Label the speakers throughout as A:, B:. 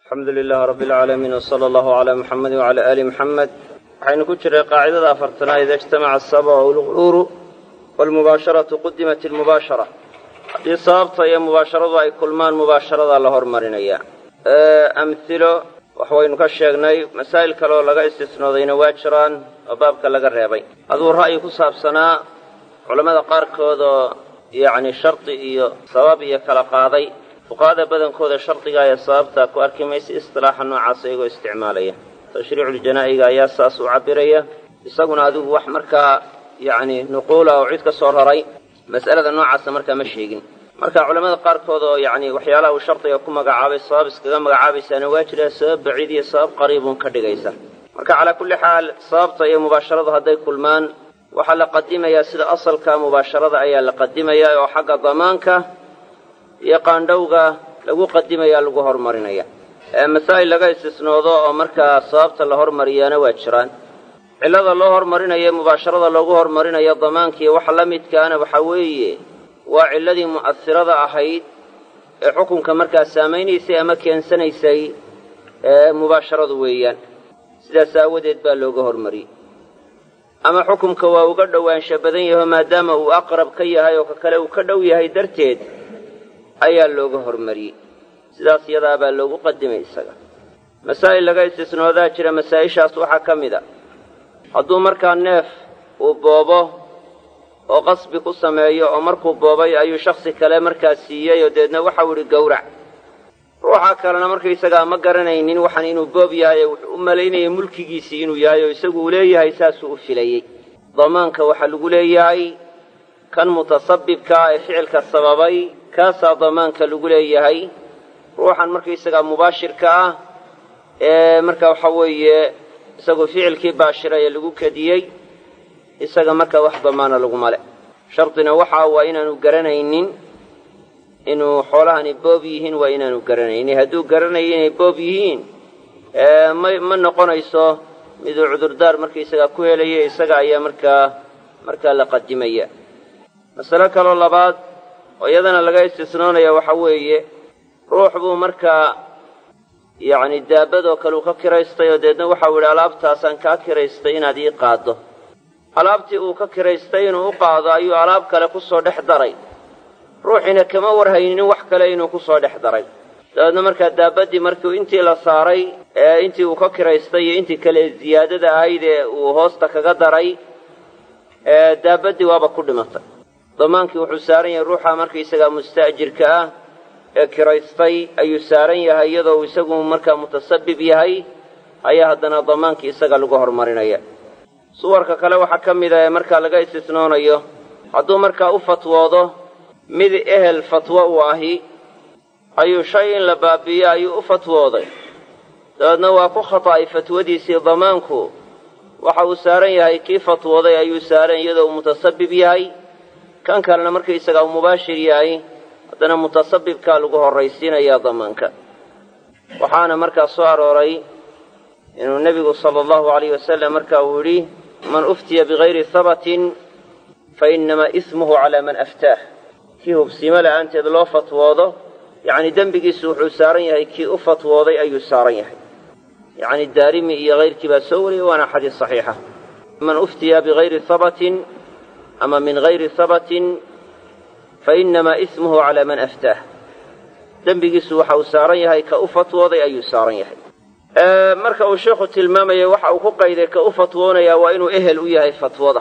A: alxamdu lilahi rabbi alcaalamiin wsala allahu calaa muxamedi wacala aali muxamed waxaynu ku jiray qaacidada afartanaad ida ijtamaca asaba walquruuru waalmubaasharatu qudimat ilmubaashara haddii sababta iyo mubaasharadu ay kulmaan mubaasharadaa la hormarinaya amhilo wax waynu ka sheegnay masaa'il kale oo laga istisnoodayna waa jiraan oo baabka laga reebay aduu ra'yi ku saabsanaa culammada qaarkood oo yacni shardi iyo sabab iyo kala qaaday fuqahada badankooda shardiga ayaa sababtaa ku arki maysa istilaaxa noocaas iyagoo isticmaalaya tashriiculjanaa'iga ayaa saas u cabiraya isaguna adigu wax markaa yacni nuquula oo cid ka soo raray mas'alada noocaasa markaa ma sheegin marka culamada qaarkood oo yacni waxyaalaha uu shardiga ku magacaabay sabab iskaga magacaabaysaana waa jiraa sabab baciid iyo sabab qariibun ka dhigaysa marka calaa kulli xaal sababta iyo mubaasharadu hadday kulmaan waxaa la qadimayaa sida asalka mubaasharada ayaa la qadimayaa oo xagga damaanka iyo qaandhowga lagu qadimayaa lagu hormarinaya masaa'il laga istisnoodo oo markaa sababta la hormariyaana waa jiraan cillada loo hormarinayo mubaasharada loogu hormarinayo damaankiiyo waxa la midkaana waxaa weeye waa cilladii mu'asirada ahayd ee xukunka markaa saamaynaysay ama keensanaysay ee mubaasharadu weeyaan sidaas aawadeed baa looga hormariyey ama xukumka waa uga dhowaansha badan yaho maadaama uu aqrab ka yahay oo ka kale uu ka dhow yahay darteed ayaa looga hormariyey sidaas yadaa baa loogu qadimay isaga masaa'il laga istisnoodaa jira masaa'ishaas waxaa ka mid a hadduu markaa neef uu boobo oo qasbi ku sameeyo oo markuu boobay ayuu shaksi kale markaa siiyey oo deedna waxau idhi gowrac ruuxa kalena markaysagaa ma garanaynin waxaan inuu boob yahay ee wuxuu u malaynayay mulkigiisii inuu yahay oo isagu uu leeyahay saasuu u filayey damaanka waxaa lagu leeyahay kan mutasabibkaa ee ficilka sababay kaasaa damaanka lagu leeyahay ruuxan markaysagaa mubaashirka ah ee marka waxa weeye isagu ficilkii baashira ee lagu kadiyey isaga markaa wax damaana laguma le shardina waxaa waa inaanu garanaynin inuu xoolahani boob yihiin waa inaanu garanaynin hadduu garanayo inay boob yihiin ma ma noqonayso miduu cudurdaar markaysagaa ku helaya isaga ayaa markaa markaa la qadimaya masalo kaloo labaad oo iyadana laga istisnoonaya waxaa weeye ruux buu markaa yacni daabadoo kale uu ka kiraystay oo deedna waxau idhi alaabtaasaan kaa kiraystay inaad ii qaaddo alaabtii uu ka kiraystay inuu u qaado ayuu alaab kale ku soo dhex daray ruuxiina kama warhaynin wax kale inuu ku soo dhex daray dabeedna markaa daabaddii markiu intii la saaray ee intii uu ka kiraystay iyo intii kale ziyaadada ahayd ee uu hoosta kaga daray daabaddii waaba ku dhimatay damaankii wuxuu saaran yahay ruuxa markaysagaa musta'jirka ah ee kiraystay ayuu saaran yahay iyadoo uu isagu markaa mutasabib yahay ayaa haddana damaankii isaga lagu horumarinaya suwarka kale waxaa ka mid a ee markaa laga istisnoonayo hadduu markaa u fatwoodo mid ehel fatwo uu ahi ayuu shay in la baabi'iyo ayuu u fatwooday dabeedna waa ku khata'ay fatwadiisii damaanku waxa uu saaran yahay kii fatwooday ayuu saaran iyadoo uu mutasabib yahay kan kalena markaysagaa uu mubaashir yahay haddana mutasabibkaa lagu horraysiinayaa damaanka waxaana markaa soo arooray inuu nebigu sala allahu alayh wasalam marka uu yidhi man uftiya bigayri habatin fa innamaa ismuhu calaa man aftaah kii hubsiimo la'aanteed loo fatwoodo yacni dembigiisu wuxuu saaran yahay kii u fatwooday ayuu saaran yahay yacni daarimi iyo hayrkii baa soo wariyey waana xadiis saxiixa man uftiya bigayri habatin ama min hayri habatin fa innamaa ismuhu calaa man aftaah dembigiisu waxa uu saaran yahay ka u fatwooday ayuu saaran yahay marka uu sheikhu tilmaamaya waxa uu ku qayday ka u fatwoonayaa waa inuu ehel u yahay fatwada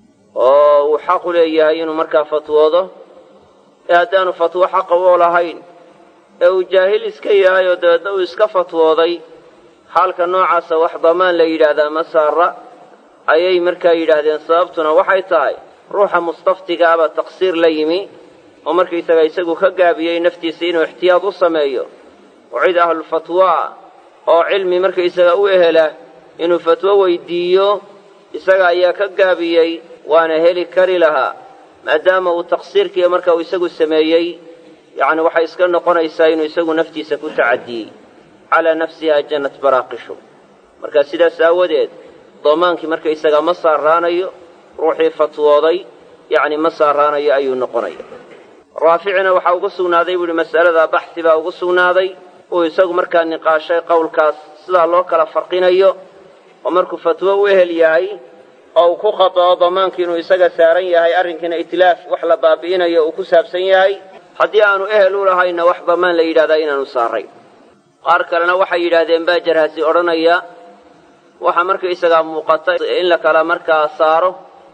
A: oo uu xaqu leeyahay inuu markaa fatwoodo ee haddaanu fatwo xaqa u lahayn ee uu jaahil iska yahay oo dabeedna uu iska fatwooday xaalka noocaasa wax damaan la yidhaahdaa ma saara ayay markaa yidhaahdeen sababtuna waxay tahay ruuxa mustaftiga abaa taqsiir la yimi oo markaysaga isagu ka gaabiyey naftiisa inuu ixtiyaad u sameeyo oo cid ahlulfatwo ah oo cilmi markaysaga u ehela inuu fatwo weydiiyo isaga ayaa ka gaabiyey waana heli kari lahaa maadaama uu taqsiirkiiyo marka uu isagu sameeyey yacni waxay iska noqonaysaa inuu isagu naftiisa ku tacadiyey calaa nafsiha jannat baraaqishu marka sidaas aawadeed damaankii markaysaga ma saaraanayo ruuxii fatwooday yacni ma saaraanayo ayuu noqonaya raaficina waxaa ugu sugnaaday buu ihi mas'aladaa baxsi baa ugu sugnaaday uu isagu markaa niqaashay qowlkaas sidaa loo kala farqinayo oo markuu fatwo u ehel yahay oo uu ku khatao damaanki inuu isaga saaran yahay arrinkiina itlaaf wax la baabi'inayo uu ku saabsan yahay haddii aanu ehel u lahayna wax damaan la yidhahdaa inaanu saaray qaar kalena waxay yidhaahdeen baa jarhasi odhanaya waxaa markaisagaa muuqata in la kala markaa saaro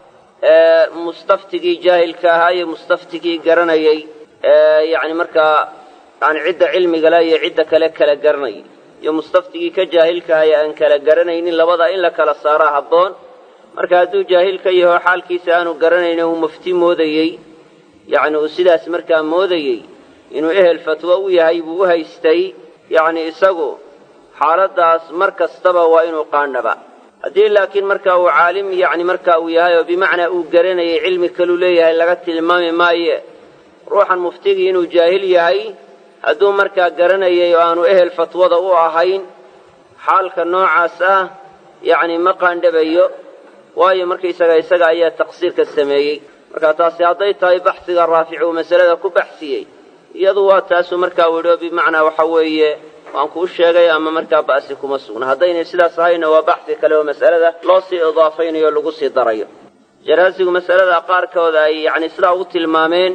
A: mustaftigii jaahilka ahaa iyo mustaftigii garanayay yani markaa yani cidda cilmigale iyo cidda kale kala garanayay iyo mustaftigii ka jaahilka ahaa ee aan kala garanaynin labadaa in la kala saaraa habboon marka hadduu jaahil ka yaho xaalkiisa aanu garanaynin uu mufti moodayey yacni uu sidaas markaa moodayey inuu ehel fatwo u yahay buu u haystay yacni isagu xaaladdaas mar kastaba waa inuu qaandhaba haddii laakiin marka uu caalim yacni marka uu yahay oo bimacnaa uu garanayay cilmi kaluu leeyahay laga tilmaami maaye ruuxan muftigii inuu jaahil yahay hadduu markaa garanayay oo aanu ehel fatwada u ahayn xaalka noocaas ah yacni ma qaandhabayo waayo markaisaga isaga ayaa taqsiirka sameeyey marka taasi hadday tahay baxsiga raafic uu masalada ku baxsiyey iyadu waa taasuu markaa u yidhi oo bimacnaa waxa weeye waan kuu sheegay ama markaa ba'si kuma sugna haddaynay sidaas ahayna waa baxsi kale oo masalada loo sii idaafaynayo o lagu sii darayo jaraasigu masalada qaarkooda ay yacni sidaa ugu tilmaameen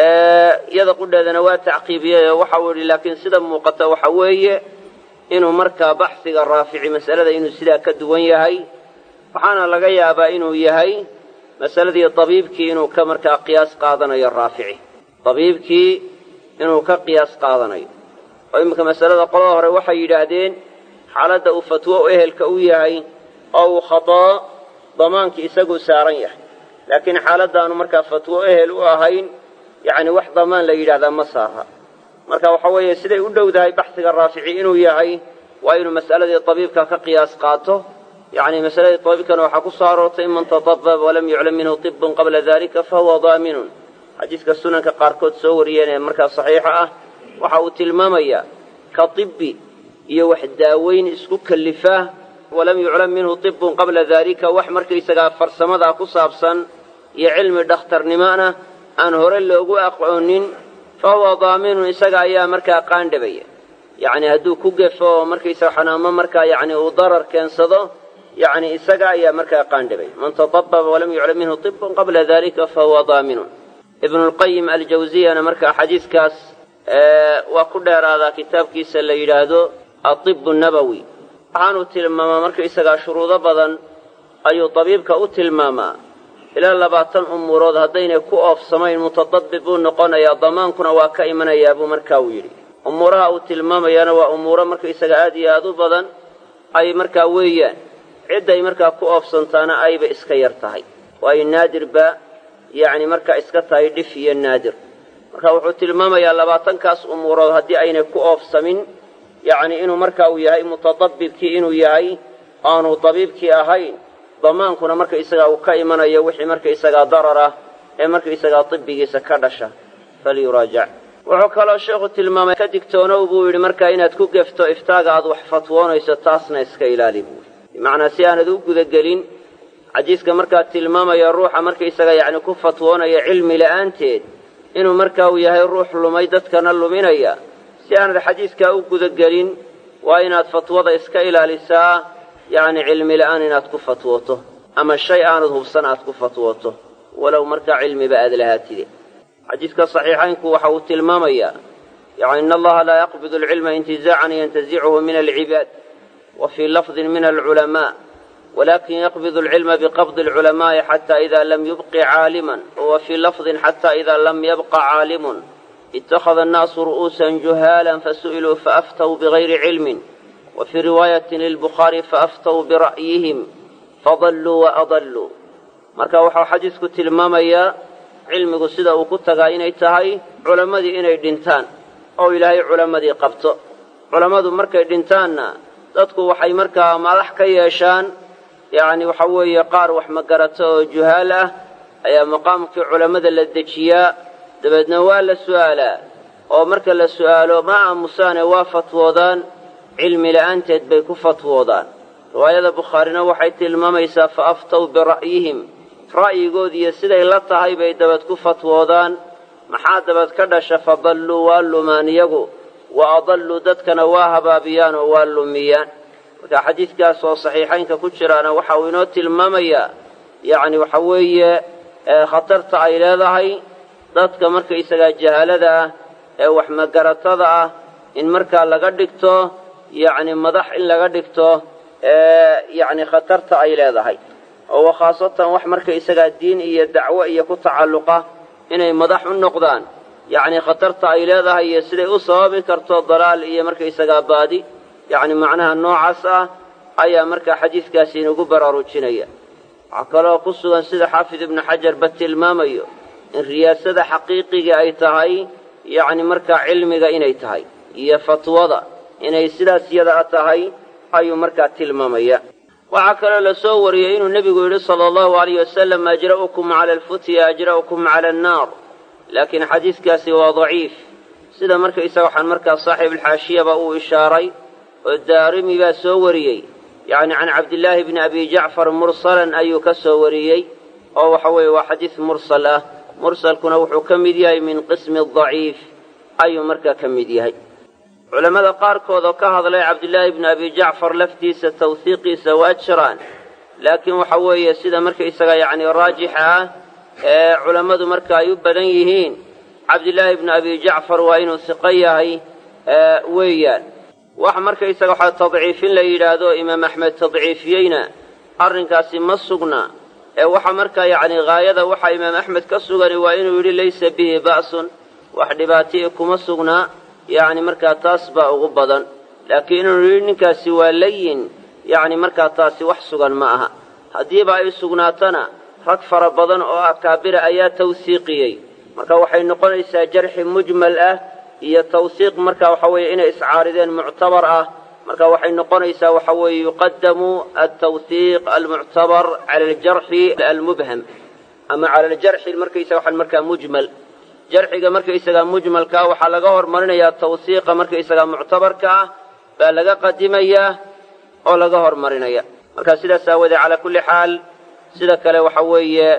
A: iyada qudheedana waa tacqiibiyey oo waxa uu yidhi laakiin sida muuqata waxa weeye inuu markaa baxsiga raafici masalada inuu sidaa ka duwan yahay waxaana laga yaabaa inuu yahay masaladii dabiibkii inuu ka markaa qiyaas qaadanayo raafici dabiibkii inuu ka qiyaas qaadanayo oo iminka masalada qolada hore waxay yidhaahdeen xaaladda uu fatwo u ehelka u yahay oo uu khatoo damaankii isaguu saaran yahay laakiin xaaladdaanu markaa fatwo ehel u ahayn yacni wax damaan la yidhahdaa ma saara marka waxa weeye siday u dhowdahay baxsiga raafici inuu yahay waa inuu mas'aladii dabiibka ka qiyaas qaato yacni masaladii dabiibkana waxaa ku soo aroortay man tadabab walam yuclam minhu tibun qabla dalika fahuwa daaminun xadiiska sunanka qaarkood soo wariyeen ee markaa saxiixa ah waxa uu tilmaamayaa ka tibbi iyo wax daaweyn isku kallifaa walam yuclam minhu tibun qabla daalika wax markaysagaa farsamadaa ku saabsan iyo cilmi dhakhtarnimona aan hore loogu aqoonin fa huwa daaminun isaga ayaa markaa qaandhabaya yacni hadduu ku gefo oo markaysaga xanaamo markaa yacni uu darar keensado yacni isaga ayaa markaa qaandhabaya man tadababa walam yuclam minhu tibun qabla dalika fa huwa daaminun ibnulqayim aljawsiyana markaa xadiiskaas waa ku dheeraadaa kitaabkiisa la yidhaahdo atibu nabowi waxaanuu tilmaamaa markaisagaa shuruudo badan ayuu dabiibka u tilmaamaa ilaa labaatan umuurood haddaynay ku oofsamayn mutadabib buu noqonayaa damaankuna waa ka imanayaa buu markaa uu yidhi umuuraha uu tilmaamayaana waa umuuro markaisaga aad iyo aad u badan ay markaa weeyaan cidday markaa ku oofsantaana ayba iska yar tahay waayo naadirba yacni markaa iska tahay dhif iyo naadir marka wuxuu tilmaamayaa labaatankaas umuurood haddii aynay ku oofsamin yacni inuu marka uu yahay mutadabibkii inuu yahay aanu dabiibkii ahayn damaankuna markaisagaa uu ka imanayo wixii markaisagaa darar ah ee markaisagaa dibigiisa ka dhasha falyuraajac wuxuu kaloo sheekhu tilmaamay ka digtoonow buu yidhi markaa inaad ku gefto iftaaga aad wax fatwoonayso taasna iska ilaali buu yidhi bimacnaa si aanad u gudagelin xadiiska markaa tilmaamaya ruuxa markaisaga yacni ku fatwoonaya cilmi la'aanteed inuu markaa uu yahay ruux lumay dadkana luminaya si aanad xadiiskaa u gudagelin waa inaad fatwada iska ilaalisaa yacni cilmi la'aan inaad ku fatwooto ama shay aanad hubsan aad ku fatwooto walow markaa cilmiba aad lahaatide xadiiska saxiixaynku waxa uu tilmaamayaa yani in allaha laa yaqbidu alcilma intizaacan yantazichu min alcibaad wa fii lafdin min alculamaa walakin yaqbidu alcilma biqabdi alculamaa'i xata ida lam yubqi caaliman wa fii lafdin xata ida lam yabqa caalimun ittakhada annaasu ru'uusan juhaalan fasu'iluu faaftaw bigayri cilmin wa fii riwaayatin lilbukhaari faaftaw bira'yihim fadalluu waadalluu marka waxau xadiisku tilmaamayaa cilmigu sida uu ku tagaa inay tahay culammadii inay dhintaan oo ilaahay culammadii qabto culammadu markay dhintaanna dadku waxay markaa madax ka yeeshaan yacni waxa weeye qaar wax magarato oo juhaal ah ayaa maqaamkii culammada la dejiyaa dabeedna waa la su'aalaa oo marka la su'aalo ma aamusaane waa fatwoodaan cilmi la'aanteed bay ku fatwoodaan riwaayada bukhaarina waxay tilmaamaysaa fa aftaw bira'yihim ra'yigoodiiyo siday la tahay bay dabad ku fatwoodaan maxaa dabad ka dhasha fadalluu waa lumaan iyagu wa adalluu dadkana waa habaabiyaan oo waa lumiyaan marka xadiidkaas oo saxiixaynka ku jiraana waxa uu inoo tilmaamayaa yacni waxa weeye khatarta ay leedahay dadka markaysagaa jahaalada ah ee wax magaratada ah in markaa laga dhigto yacni madax in laga dhigto yacni khatarta ay leedahay oo khaasatan wax markaysagaa diin iyo dacwo iyo ku tacalluqa inay madax u noqdaan yacni khatarta ay leedahay iyo siday u sababi karto dalaal iyo markaysagaa baadi yacni macnaha noocaas ah ayaa markaa xadiidkaasi inugu baraarujinaya waxaa kaloo ku sugan sida xaafid ibnu xajarba tilmaamayo in riyaasada xaqiiqiga ay tahay yacni markaa cilmiga inay tahay iyo fatwada inay sidaas yada tahay ayuu markaa tilmaamaya waxaa kaloo la soo wariyey inuu nebigu yidhi sala allahu alayh wasalam ajra'ukum cala alfutya ajra'ukum cala annaar laakiin xadiidkaasi waa daciif sida markaysaga waxaan markaa saaxiibulxaashiyaba uu ishaaray oo daarimi baa soo wariyey yacni can cabdillaahi bni abi jacfar mursalan ayuu ka soo wariyey oo waxa weeye waa xadiis mursal ah mursalkuna wuxuu ka mid yahay min qismi daciif ayuu markaa ka mid yahay culammada qaarkood oo ka hadlay cabdillaahi bni abi jacfar laftiisa tawhiiqiisa waa jiraan laakiin waxa weeye sida markaysaga yacni raajixa ah ee culammadu marka ay u badan yihiin cabdillaahi bni abi jacfar waa inuu siqo yahay weeyaan wax markaysaga waxaa tadciifin la yidhaahdo imaam axmed tadciifiyeyna arrinkaasi ma sugna ee waxa markaa yacni haayada waxa imaam axmed ka sugani waa inuu yidhi laysa bihi ba'sun wax dhibaati'i kuma sugnaa yacni markaa taas baa ugu badan laakiin inuu yidhi ninkaasi waa layin yacni markaa taasi wax sugan ma aha haddiiba ay sugnaatana rag fara badan oo akaabira ayaa tawsiiqiyey marka waxay noqonaysaa jarxi mujmal ah iyo tawsiiq marka waxa weeye inay iscaarideen muctabar ah marka waxay noqonaysaa waxa weeye yuqadamu altawhiiq almuctabar cala aljarxi almubham ama cala aljarxi markaysaga waxaan markaa mujmal jarxiga markaysagaa mujmalkaa waxaa laga hormarinayaa tawsiiqa markaysagaa muctabarka ah baa laga qadimayaa oo laga hormarinaya marka sidaas aawoodee calaa kulli xaal sida kale waxa weeye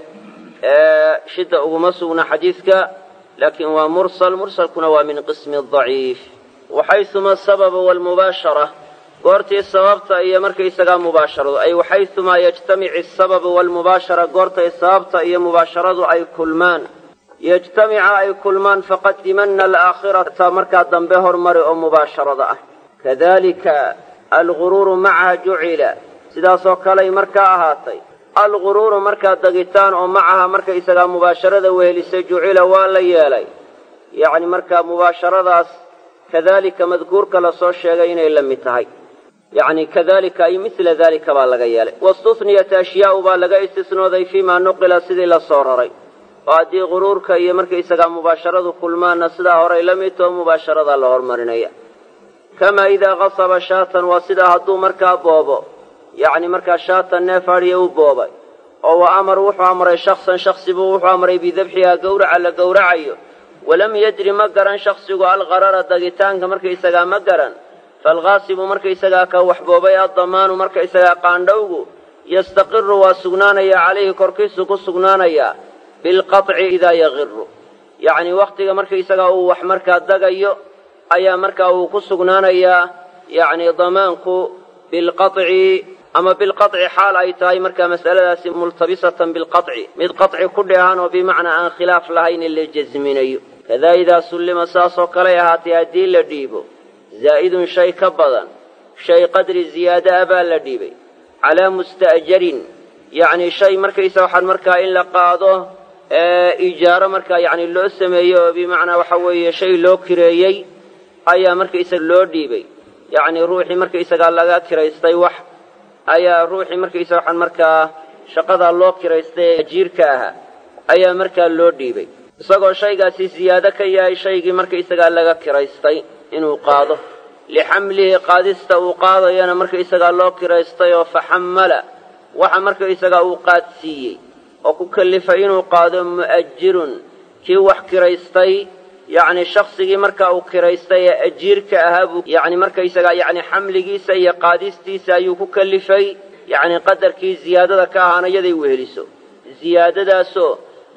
A: shidda uguma sugna xadiidka laakiin waa mursal mursalkuna waa min qismi daciif waxayuma asababa waalmubaashara goortii sababta iyo markaysagaa mubaasharadu ay waxayumaa yajtamici asababu waalmubaashara goortay sababta iyo mubaasharadu ay kulmaan yajtamica ay kulmaan faqadimanna alaakhirata markaa dambe hormari oo mubaasharada ah kadalika alguruuru macaha jucila sidaasoo kaley markaa ahaatay alguruuru markaa dagitaan oo macaha markaysagaa mubaasharada wehelisay jucila waa la yeelay yacni markaa mubaasharadaas kadalika madkuurka lasoo sheegay inay la mid tahay yacni kadalika ay midla dalika baa laga yeelay wastuhniyat ashyaau baa laga istisnooday fiimaa nuqila sidii la soo raray oo haddii guruurka iyo markaysagaa mubaasharadu kulmaanna sidaa horay la mid too mubaasharadaa la hormarinaya kamaa idaa qasaba shaatan waa sidaa hadduu markaa boobo yacni markaa shaatan neef adhiya u boobay oo wa amar wuxuu amray shaksan shaksi buu wuxuu amray bidabxihaa gowraca la gowracayo walam yadri ma garan shaksigu alqarara dagitaanka markaysagaa ma garan faalqaasibu markaysagaa ka waxboobay addamaanu markaysagaa qaandhowgu yastaqiru waa sugnaanayaa calayhi korkiisu ku sugnaanayaa bilqaطci idaa yaqiru yacni wakhtiga markaysagaa uu wax markaa dagayo ayaa markaa uu ku sugnaanayaa yacni damaanku bilqaطci ama bilqaطci xaal ay tahay markaa mas'aladaasi multabisatan bilqaطci mid qaطci ku dheehan oo bimacnaa aan khilaaf lahayn in la jasminayo kadaa idaa sullima saasoo kaley ahaatay haddii la dhiibo zaa'idun shay ka badan shay qadri ziyaada a baa la dhiibay calaa musta'jarin yacni shay markaysa waxaan markaa in la qaado ijaaro markaa yacni loo sameeyo oo bimacnaa waxa weeye shay loo kireeyey ayaa markaysaga loo dhiibay yacni ruuxii markaysagaa laga kiraystay wax ayaa ruuxii markaysa waxaan markaa shaqadaa loo kiraystay ee ajiirka ahaa ayaa markaa loo dhiibay isagoo shaygaasi ziyaado ka yahay shaygii markaysagaa laga kiraystay inuu qaado lixamlihi qaadista uu qaadayana markaysagaa loo kiraystay oo faxammala waxa markaysagaa uu qaadsiiyey oo ku kallifay inuu qaado mu'ajirun kii wax kiraystay yacni shaksigii markaa uu kiraystay ee ajiirka ahaa buu yacni markaysagaa yacni xamligiisa iyo qaadistiisa ayuu ku kallifay yacni qadarkii ziyaadada ka ahaana yaday weheliso ziyaadadaasoo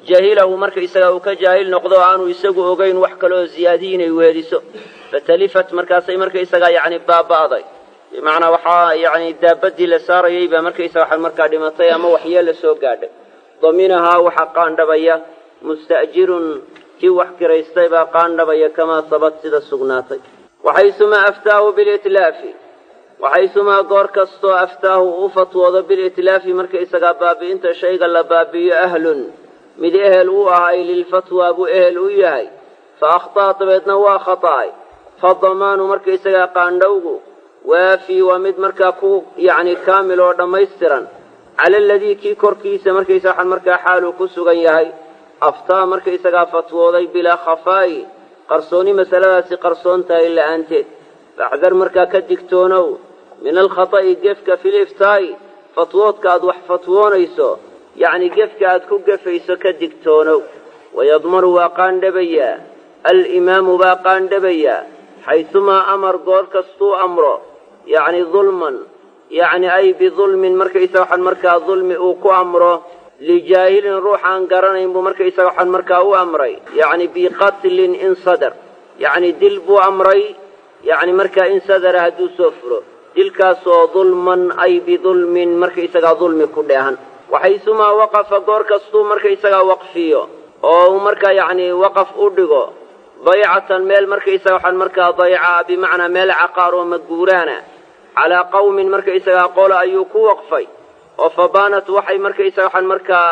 A: jahilahu markaysaga uu ka jaahil noqdo o aanu isagu ogeyn wax kaleoo ziyaadiyi inay weeliso fatalifat markaasay markaysagaa yacni baaba'day bimacnaa waxaa yacni daabadii la saarayay baa markaysaga waxaan markaa dhimatay ama waxyeella soo gaadhay daminahaa waxaa qaandhabaya musta'jirun kii wax kiraystay baa qaandhabaya kamaa sabat sida sugnaatay waxaysumaa aftaahu bilitlaafi waxaysumaa goor kastoo aftaahu u fatwoodo bilitlaafi markaysagaa baabi'inta shayga la baabi'iyo ahlun mid ehel u ahay lilfatwaa buu ehel u yahay fa akhta'a dabeedna waa khata'ay fa damaanu markaysagaa qaandhowgu waafii waa mid markaa ku yacni kaamil oo dhammaystiran cala aladii kii korkiisa markaysa waxaan markaa xaaluu ku sugan yahay aftaa markaysagaa fatwooday bilaa khafaa'i qarsooni masaladaasi qarsoon tahay la'aanteed faxdar markaa ka digtoonow min alkhata'i gefka fil iftaa'i fatwoodka aad wax fatwoonayso yacni gefka aad ku gefayso ka digtoonow wayadmanu waa qaandhabayaa alimaamu baa qaandhabayaa xaysumaa amar goor kastuu amro yacni dulman yacni ay bidulmin markaysa waxaan markaa dulmi uu ku amro lijaahilin ruux aan garanayn buu markaysaga waxaan markaa u amray yacni biqatlin in sadar yacni dil buu amray yacni markaa in sadara hadduu soo furo dilkaasoo dulman ay bidulmin markaysagaa dulmi ku dheehan waxaysumaa waqafa goor kastuu markaysagaa waqfiyo oo uu markaa yacni waqaf u dhigo daycatan meel markaysaga waxaan markaa dayca bimacnaa meel caqaar oo maguuraana calaa qawmin markaysagaa qolo ayuu ku waqfay oo fabaanat waxay markaysaga waxaan markaa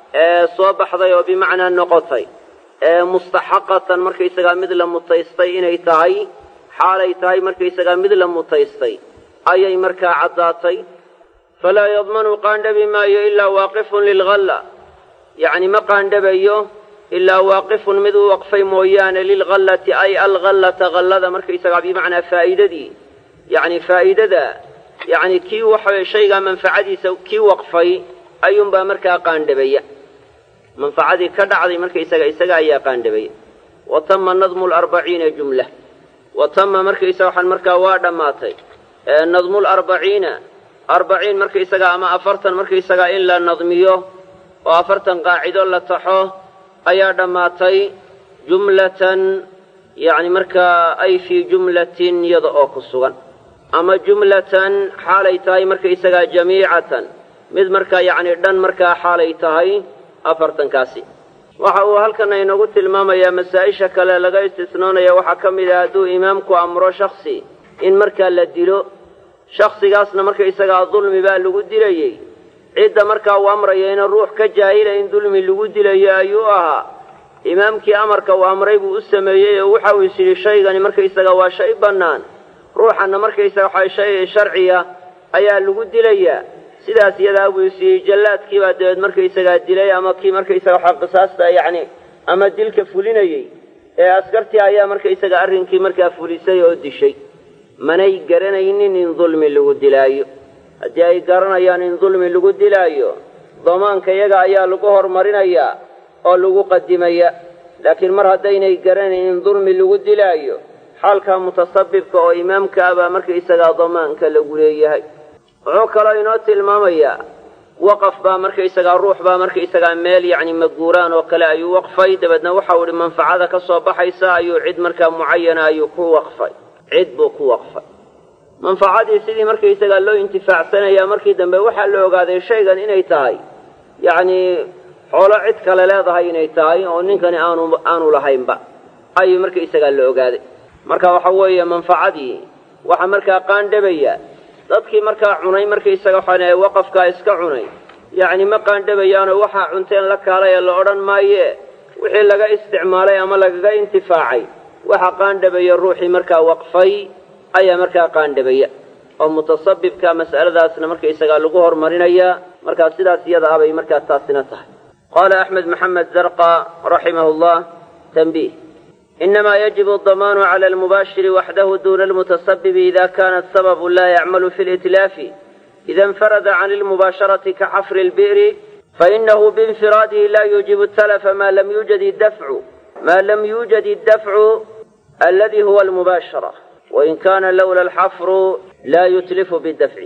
A: soo baxday oo bimacnaa noqotay mustaxaqatan markaysagaa mid la mutaystay inay tahay xaalay tahay markaysagaa mid la mutaystay ayay markaa caddaatay falaa yadmanu qaandhabi maayo ilaa waaqifun lilghalla yacni ma qaandhabayo ilaa waaqifun mid u waqfay mooyaane lilghallati ay alghallata hallada markaysagaa bimacnaa faa'iidadii yacni faa'iidada yacni kii waxaweye shaygaa manfacadiisa kii waqfay ayuunbaa markaa qaandhabaya manfacadii ka dhacday markaysaga isaga ayaa qaandhabaya wa tama nadmu larbaciina jumla wa tama markaysaga waxaan markaa waa dhammaatay nadmu larbaciina arbaciin markaysaga ama afartan markaysagaa in la nadmiyo oo afartan qaacido la taxo ayaa dhammaatay jumlatan yacni markaa ay fii jumlatin iyada oo ku sugan ama jumlatan xaalay tahay markaysagaa jamiicatan mid markaa yacni dhan markaa xaalay tahay afartankaasi waxa uu halkan inoogu tilmaamayaa masaa-isha kale laga istisnoonaya waxaa ka mid ah hadduu imaamku amro shaksi in markaa la dilo shaksigaasna markaysagaa dulmi baa lagu dilayey cidda markaa uu amraya ina ruux ka jaahila in dulmi lagu dilayo ayuu ahaa imaamkii amarka uu amray buu u sameeyey oo waxa uu is yidhi shaygani markaysaga waa shay bannaan ruuxanna markaysaga waxaa shay sharciya ayaa lagu dilayaa sidaas iyadaa buu is yidhi jallaadkii baa dabeed markaysagaa dilay ama kii markaysaga waxaa qisaasta yacni ama dilka fulinayey ee askartii ayaa markaysaga arrinkii markaa fulisay oo dishay manay garanaynin in dulmi lagu dilaayo haddii ay garanayaan in dulmi lagu dilaayo damaanka iyaga ayaa lagu horumarinayaa oo lagu qadimaya laakiin mar haddaynay garanayn in dulmi lagu dilaayo xaalkaa mutasabibka oo imaamka ah baa markaysagaa damaanka lagu leeyahay wuxuu kaloo inoo tilmaamayaa waqaf baa markaysagaa ruux baa markaysagaa meel yacni maguuraan oo kale ayuu waqfay dabeedna waxau idhi manfacada ka soo baxaysa ayuu cid markaa mucayana ayuu ku waqfay cid buu ku waqfay manfacadii sidii markaysagaa loo intifaacsanayaa markii dambe waxaa la ogaaday shaygan inay tahay yacnii xoolo cid kale leedahay inay tahay oo ninkani aanu aanu lahaynba ayuu markaysagaa la ogaaday marka waxa weeye manfacadii waxaa markaa qaandhabaya dadkii markaa cunay markaysaga waxaan waqafkaa iska cunay yacni ma qaandhabayaanoo waxaa cunteen la kaalay ee la odhan maaye wixii laga isticmaalay ama lagaga intifaacay waxa qaandhabaya ruuxii markaa waqfay ayaa markaa qaandhabaya oo mutasabibka mas'aladaasna markaysagaa lagu hormarinayaa markaa sidaas iyada abay markaa taasina tahay qaala axmed maxamed zarqa raximahu llah tanbiih inama yajibu adamaanu cala almubaashiri waxdahu duna almutasabibi ida kana asababu la yacmalu fi litlaafi ida infarada can lmubaasharati kaxafri lbi'ri fainahu biinfiraadihi la yuujibu talafa ma lam yuujad idafcu ma lam yuujad iddafcu aladi huwa almubaashara wain kana lowla alxafru la yutlifu bidafci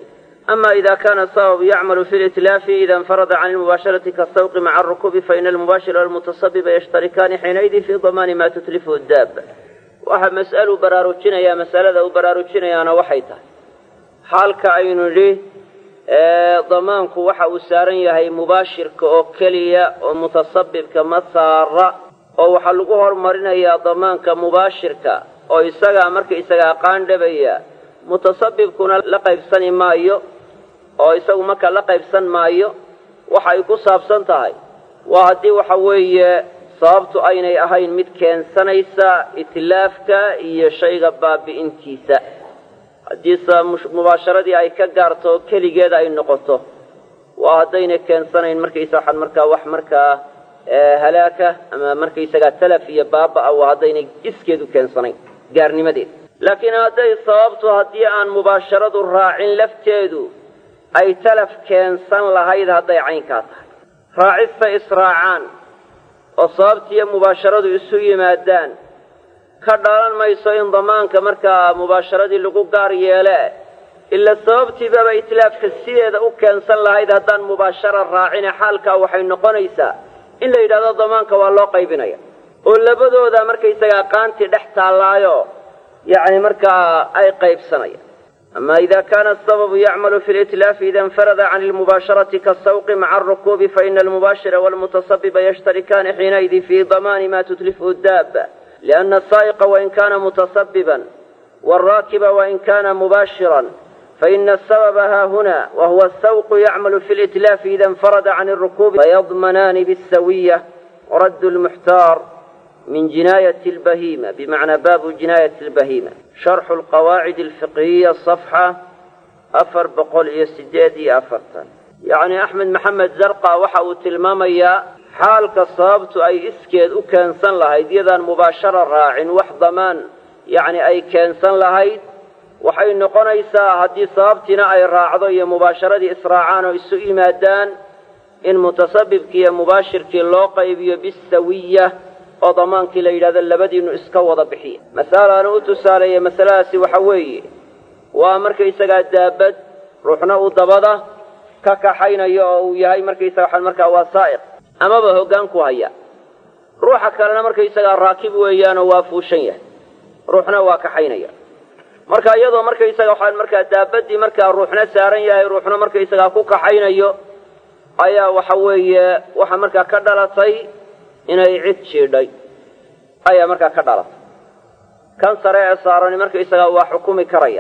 A: ama ida kana sababu yacmalu fi litlaafi ida infarada can lmubaasharati kasawqi maca arukubi faina almubaashira walmutasabiba yashtarikaani xiinaydin fi damaani ma tutlifu daaba waxa mas'alu baraarujinaya masalada uu baraarujinayaana waxay tahay xaalka aynu nidhi damaanku waxa uu saaran yahay mubaashirka oo keliya oo mutasabibka ma saara oo waxaa lagu hormarinayaa damaanka mubaashirka oo isagaa marka isagaa qaandhabaya mutasabibkuna la qaybsani maayo oo isagu marka la qaybsan maayo waxa ay ku saabsan tahay waa haddii waxa weeye sababtu aynay ahayn mid keensanaysa itlaafka iyo shayga baabi'intiisa haddiise mubaasharadii ay ka gaarto keligeeda ay noqoto waa haddayna keensanayn markaysa waxaan markaa wax markaa halaaka ama markaysagaa talaf iyo baaba-a waa haddaynay iskeedu keensanayn gaarnimadeeda laakiin hadday sababtu haddii aan mubaasharadu raacin lafteedu ay talaf keensan lahayd hadday caynkaa tahay raacista israacaan oo sababtiiyo mubaasharadu isu yimaadaan ka dhalan mayso in damaanka markaa mubaasharadii lagu gaar yeele ila sababtiibaba itlaafka sideeda u keensan lahayd haddaan mubaashara raacine xaalkaa waxay noqonaysaa in la yidhahdo damaanka waa loo qaybinaya oo labadooda markaysagaa qaantii dhex taallaayo yacni markaa ay qaybsanayaan ama ida kana asababu yacmalu fi litlaafi ida infarada can lmubaasharati kasawqi maca arukuubi faina almubaashira walmutasabiba yashtarikaani xiinaydin fi damaani ma tutlifu daaba لأن السائق وإن كان متصببا والراكب وإن كان مباشرا فإن السبب ها هنا وهو السوق يعمل في الإتلاف إذا انفرد عن الركوب فيضمنان بالسوية ورد المحتار من جناية البهيمة بمعنى باب جناية البهيمة شرح القواعد الفقهية صفحة أفر بقول يسدادي أفرتا يعني أحمد محمد زرقا وحاو تلماميا xaalka sababtu ay iskeed u keensan lahayd iyadaan mubaashara raacin wax damaan yacni ay keensan lahayd waxay noqonaysaa haddii sababtiina ay raacdo iyo mubaasharadii israacaan oo isu yimaadaan in mutasabibkii iyo mubaashirkii loo qaybiyo bisawiya oo damaankii la yidhahdo labadiinu iska wada bixiya masalaana u tusaaleeya masaladaasi waxa weeye waa markaysagaa daabad ruuxna uu dabada ka kaxaynayo oo uu yahay markaysaga waxaan markaa waa saa'iq amaba hoggaan ku haya ruuxa kalena markaysagaa raakib weeyaanoo waa fuushan yahay ruuxna waa kaxaynaya marka iyadoo markaysaga waxaan markaa daabadii markaa ruuxna saaran yahay ruuxna markaysagaa ku kaxaynayo ayaa waxa weeye waxa markaa ka dhalatay inay cid jiidhay ayaa markaa ka dhalatay kan sare ee saarani markaysagaa waa xukumi karaya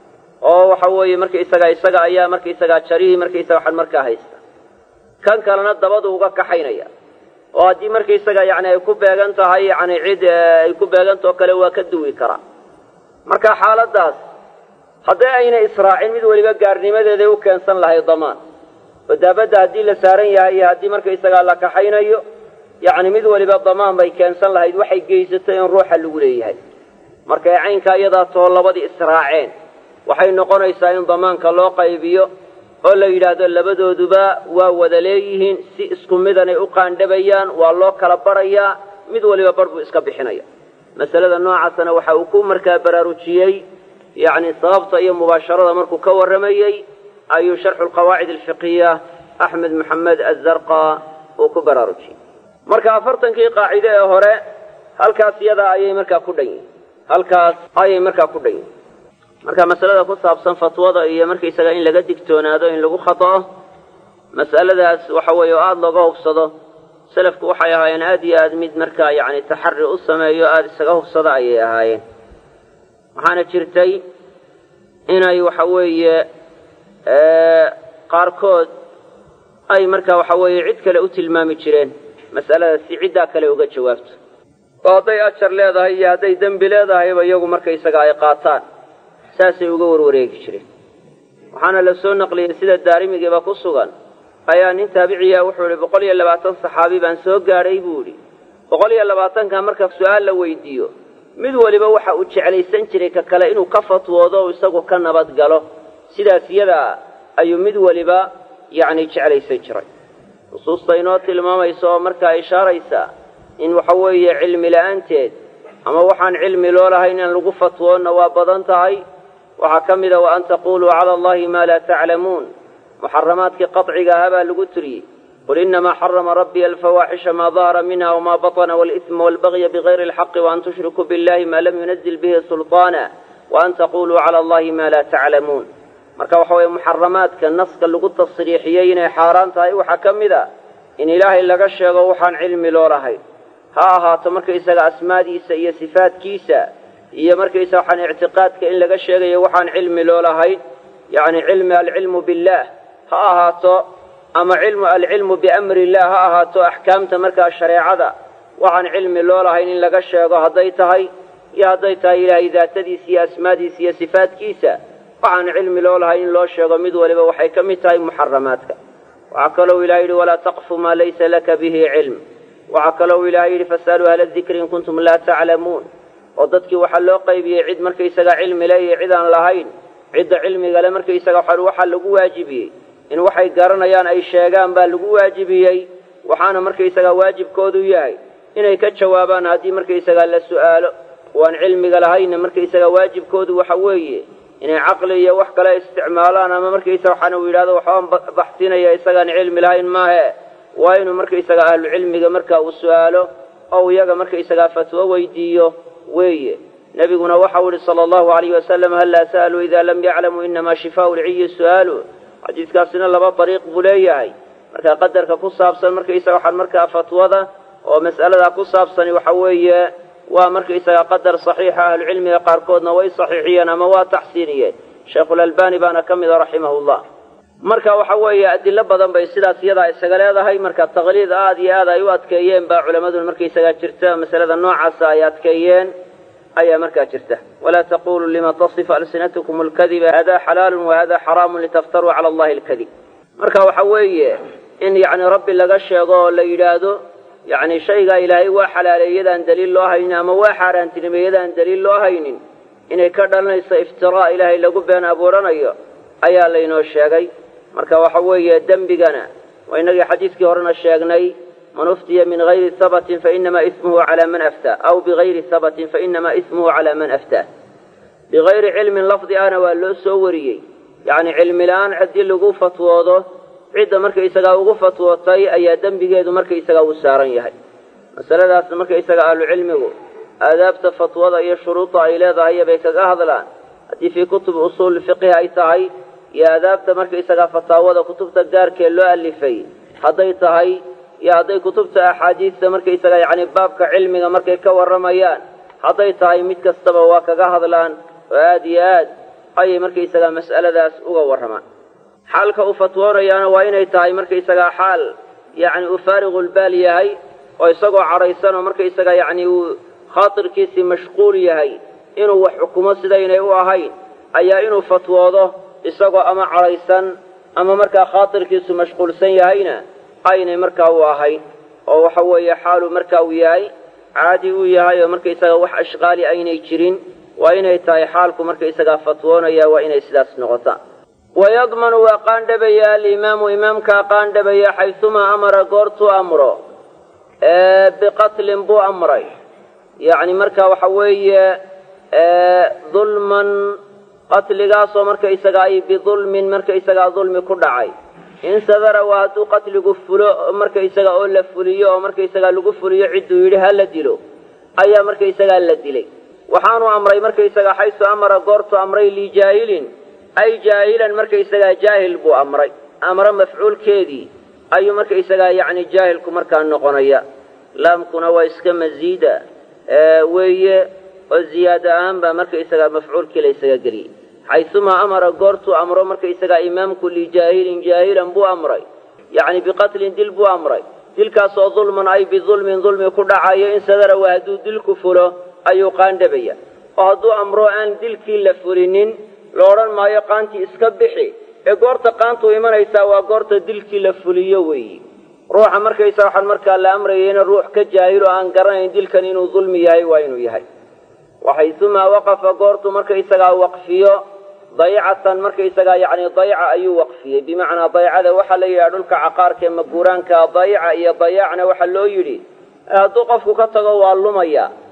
A: oo waxa weeye markaysagaa isaga ayaa markaysagaa jarihii markaysaga waxaan markaa haysta kan kalena dabadu uga kaxaynaya oo haddii markaysaga yani ay ku beegan tahay yani cid ay ku beegantao kale waa ka duwi karaa marka xaaladaas hadday ayna israacin mid weliba gaarnimadeeday u keensan lahayd damaan oo daabadda haddii la saaran yahay iyo haddii markaysagaa la kaxaynayo yacni mid weliba damaan bay keensan lahayd waxay geysatay in ruuxa lagu leeyahay markay caynkaa iyadaa too labadii israaceen waxay noqonaysaa in damaanka loo qaybiyo oo la yidhaahdo labadooduba waa wada leeyihiin si isku midanay u qaandhabayaan waa loo kala barayaa mid waliba bar buu iska bixinaya masalada noocaasana waxa uu ku markaa baraarujiyey yacni sababta iyo mubaasharada markuu ka warramayey ayuu sharxu lqawaacid alfiqiya axmed maxamed azarqa uu ku baraarujiyey marka afartankii qaacide ee hore halkaas iyadaa ayay markaa ku dhan yihin halkaas ayay markaa ku dhan yihin marka masalada ku saabsan fatwada iyo markaysaga in laga digtoonaado in lagu khata'o mas'aladaas waxa weeye oo aada looga hubsado selafku waxay ahaayeen aada iyo aad mid markaa yacni taxari u sameeyo aada isaga hubsada ayay ahaayeen waxaana jirtay inay waxa weeye qaarkood ay marka waxa weeye cid kale u tilmaami jireen mas'alada si ciddaa kale uga jawaabto oo hadday ajar leedahay iyo hadday dembi leedahayba iyagu markaysaga ay qaataan saasay uga warwareegi jireen waxaana la soo naqliyey sida daarimigiiba ku sugan ayaa nin taabiciya wuxuu idhi boqol iyo labaatan saxaabi baan soo gaadhay buu idhi boqol iyo labaatanka marka su-aal la weydiiyo mid weliba waxa uu jeclaysan jiray ka kale inuu ka fatwoodo o isagu ka nabad galo sidaas iyadaa ayuu mid weliba yacni jeclaysan jiray nusuusta inoo tilmaamaysa oo markaa ishaaraysa in waxa weeye cilmi la-aanteed ama waxaan cilmi loo lahayn in lagu fatwoonna waa badan tahay waxaa ka mida wa an taquluu cala allahi maa laa taclamuun muxaramaadkii qaطciga ahaa baa lagu tiriyey qul inamaa xarama rabbiya alfawaaxisha maa dahara minha wma baطna wاlإثma wاlbagya bغayri اlxaqi وan tushrikuu biاllahi ma lam yunazil bihi sulطaana وan taquluu cala allahi ma laa taclamuun marka waxa weeye muxaramaadka naska lagu tasriixiyey inay xaaraan tahay waxaa ka mid a in ilaahay laga sheego waxaan cilmi loo lahayn ha ahaato markaysaga asmaadiisa iyo sifaadkiisa iyo markaysaga waxaan ictiqaadka in laga sheegayo waxaan cilmi loo lahayn yacni cilmi alcilmu billaah ha ahaato ama cilmu alcilmu biamri illah ha ahaato axkaamta markaa shareecada waxaan cilmi loo lahayn in laga sheego hadday tahay iyo hadday tahay ilaahay daatadiisa iyo asmaadiisa iyo sifaadkiisa waxaan cilmi loo lahayn in loo sheego mid waliba waxay ka mid tahay muxaramaadka waxaa kalou ilahay yidhi walaa taqfu maa laysa laka bihi cilm waxaa kalou ilahay yidhi fas'aluu ahla dikri in kuntum laa taclamuun oo dadkii waxaa loo qaybiyey cid markaysaga cilmi le iyo cid aan lahayn cidda cilmigale markaysaga waxaa lagu waajibiyey in waxay garanayaan ay sheegaan baa lagu waajibiyey waxaana markaysaga waajibkoodu yahay inay ka jawaabaan haddii markaysaga la su'aalo waan cilmiga lahayna markaysaga waajibkoodu waxa weeye inay caqli iyo wax kale isticmaalaan ama markaysaga waxaana uu yidhahdo waxbaan baxsinaya isagaan cilmi lahayn maahe waa inuu markaysaga ahlu cilmiga marka uu su'aalo oo iyaga markaysagaa fatwo weydiiyo weeye nebiguna waxau yihi sala allahu alayh wasalam hallaa sa'aluu idaa lam yaclamuu inamaa shifaau lciyi su'aalu xadiiskaasina laba dariiq buu leeyahay marka qadarka ku saabsan markaysaga waxaan markaa fatwada oo mas'aladaa ku saabsani waxa weeye waa markaysaga qadar saxiixa ahlucilmiga qaarkoodna way saxiixiyeen ama waa taxsiiniyeen sheikhulalbani baana ka mida raximahullah marka waxa weeye adilo badan bay sidaas iyadaa isaga leedahay marka taqliid aad iyo aad ay u adkeeyeen baa culammaduna markaysagaa jirta masalada noocaasa ay adkeeyeen ayaa markaa jirta walaa taquluu lima tasifu alsinatkum alkadiba hada xalaalun wahada xaraamun litaftaruu cala allahi alkadib marka waxa weeye in yacni rabbi laga sheego oo la yidhaahdo yacni shaygaa ilaahay waa xalaaleey yadaan daliil loo haynin ama waa xaaraantinimey yadaan daliil loo haynin inay ka dhalanayso iftiraa ilaahay lagu been abuuranayo ayaa laynoo sheegay marka waxa weeye dembigana waa inagii xadiidkii horena sheegnay man uftiya min hayri habatin fainamaa ismuhu calaa man aftaa aw bigayri habatin fainamaa ismuhu calaa man aftaa bigayri cilmin lafdi ahna waa loo soo wariyey yacni cilmi la-aan haddii lagu fatwoodo cidda markaysagaa ugu fatwootay ayaa dembigeedu markaysagaa uu saaran yahay masaladaas markaysaga ahlucilmigu aadaabta fatwada iyo shuruudda ay leedahay bay kaga hadlaan haddii fii kutubi usuuli fiqhi ay tahay iyo aadaabta markaysagaa fataawada kutubta gaarkee loo alifay hadday tahay iyo hadday kutubta axaadiista markaysaga yacni baabka cilmiga markay ka warramayaan hadday tahay mid kastaba waa kaga hadlaan oo aada iyo aad ayay markaysagaa mas'aladaas uga warramaan xaalka uu fatwoonayaana waa inay tahay markaysagaa xaal yacni uu faariqulbaal yahay oo isagoo cadhaysan oo markaysaga yacni uu khaatirkiisii mashquul yahay inuu wax xukumo sidaynay u ahayn ayaa inuu fatwoodo isagoo ama cadhaysan ama markaa khaatirkiisu mashquulsan yahayna aynay markaa u ahayn oo waxa weeye xaaluu markaa uu yahay caadi uu yahay oo markaysaga wax ashqaali aynay jirin waa inay tahay xaalku markaysagaa fatwoonaya waa inay sidaas noqotaa wayadmanu waa qaandhabaya alimaamu imaamkaa qaandhabaya xaysumaa amara goortuu amro biqatlin buu amray yacni marka waxa weeye dulman qatligaasoo markaysaga ay bidulmin markaysagaa dulmi ku dhacay in sadara waa hadduu qatligu fulo markaysaga oo la fuliyo oo markaysagaa lagu fuliyo cidduu yidhi ha la dilo ayaa markaysagaa la dilay waxaanu amray markaysagaa xaysu amara goortu amray lijaahilin ay jaahilan markaysagaa jaahil buu amray amre mafcuulkeedii ayuu markaysagaa yacni jaahilku markaa noqonaya laamkuna waa iska masiida weeye oo ziyaada ahaan baa markaysagaa mafcuulkii la ysaga geliyey xaysumaa amara goortuu amro markaysagaa imaamku lijaahilin jaahilan buu amray yacni biqatlin dil buu amray dilkaasoo dulman ay bidulmin dulmi ku dhacayo in sadara waa hadduu dilku fulo ayuu qaandhabaya oo hadduu amro aan dilkii la fulinin la odhan maayo qaantii iska bixi ee goorta qaantuu imanaysaa waa goorta dilkii la fuliyo weeyi ruuxa markaysa waxaan markaa la amrayayna ruux ka jaahilo aan garanayn dilkan inuu dulmi yahay waa inuu yahay waxaysumaa waqafa goortuu markaysagaa waqfiyo daycatan markaysagaa yacni dayca ayuu waqfiyey bimacnaa daycada waxaa la yidhaha dhulka caqaarka ee maguuraanka dayca iyo dayacna waxaa loo yidhi hadduu qofku ka tago waa lumaya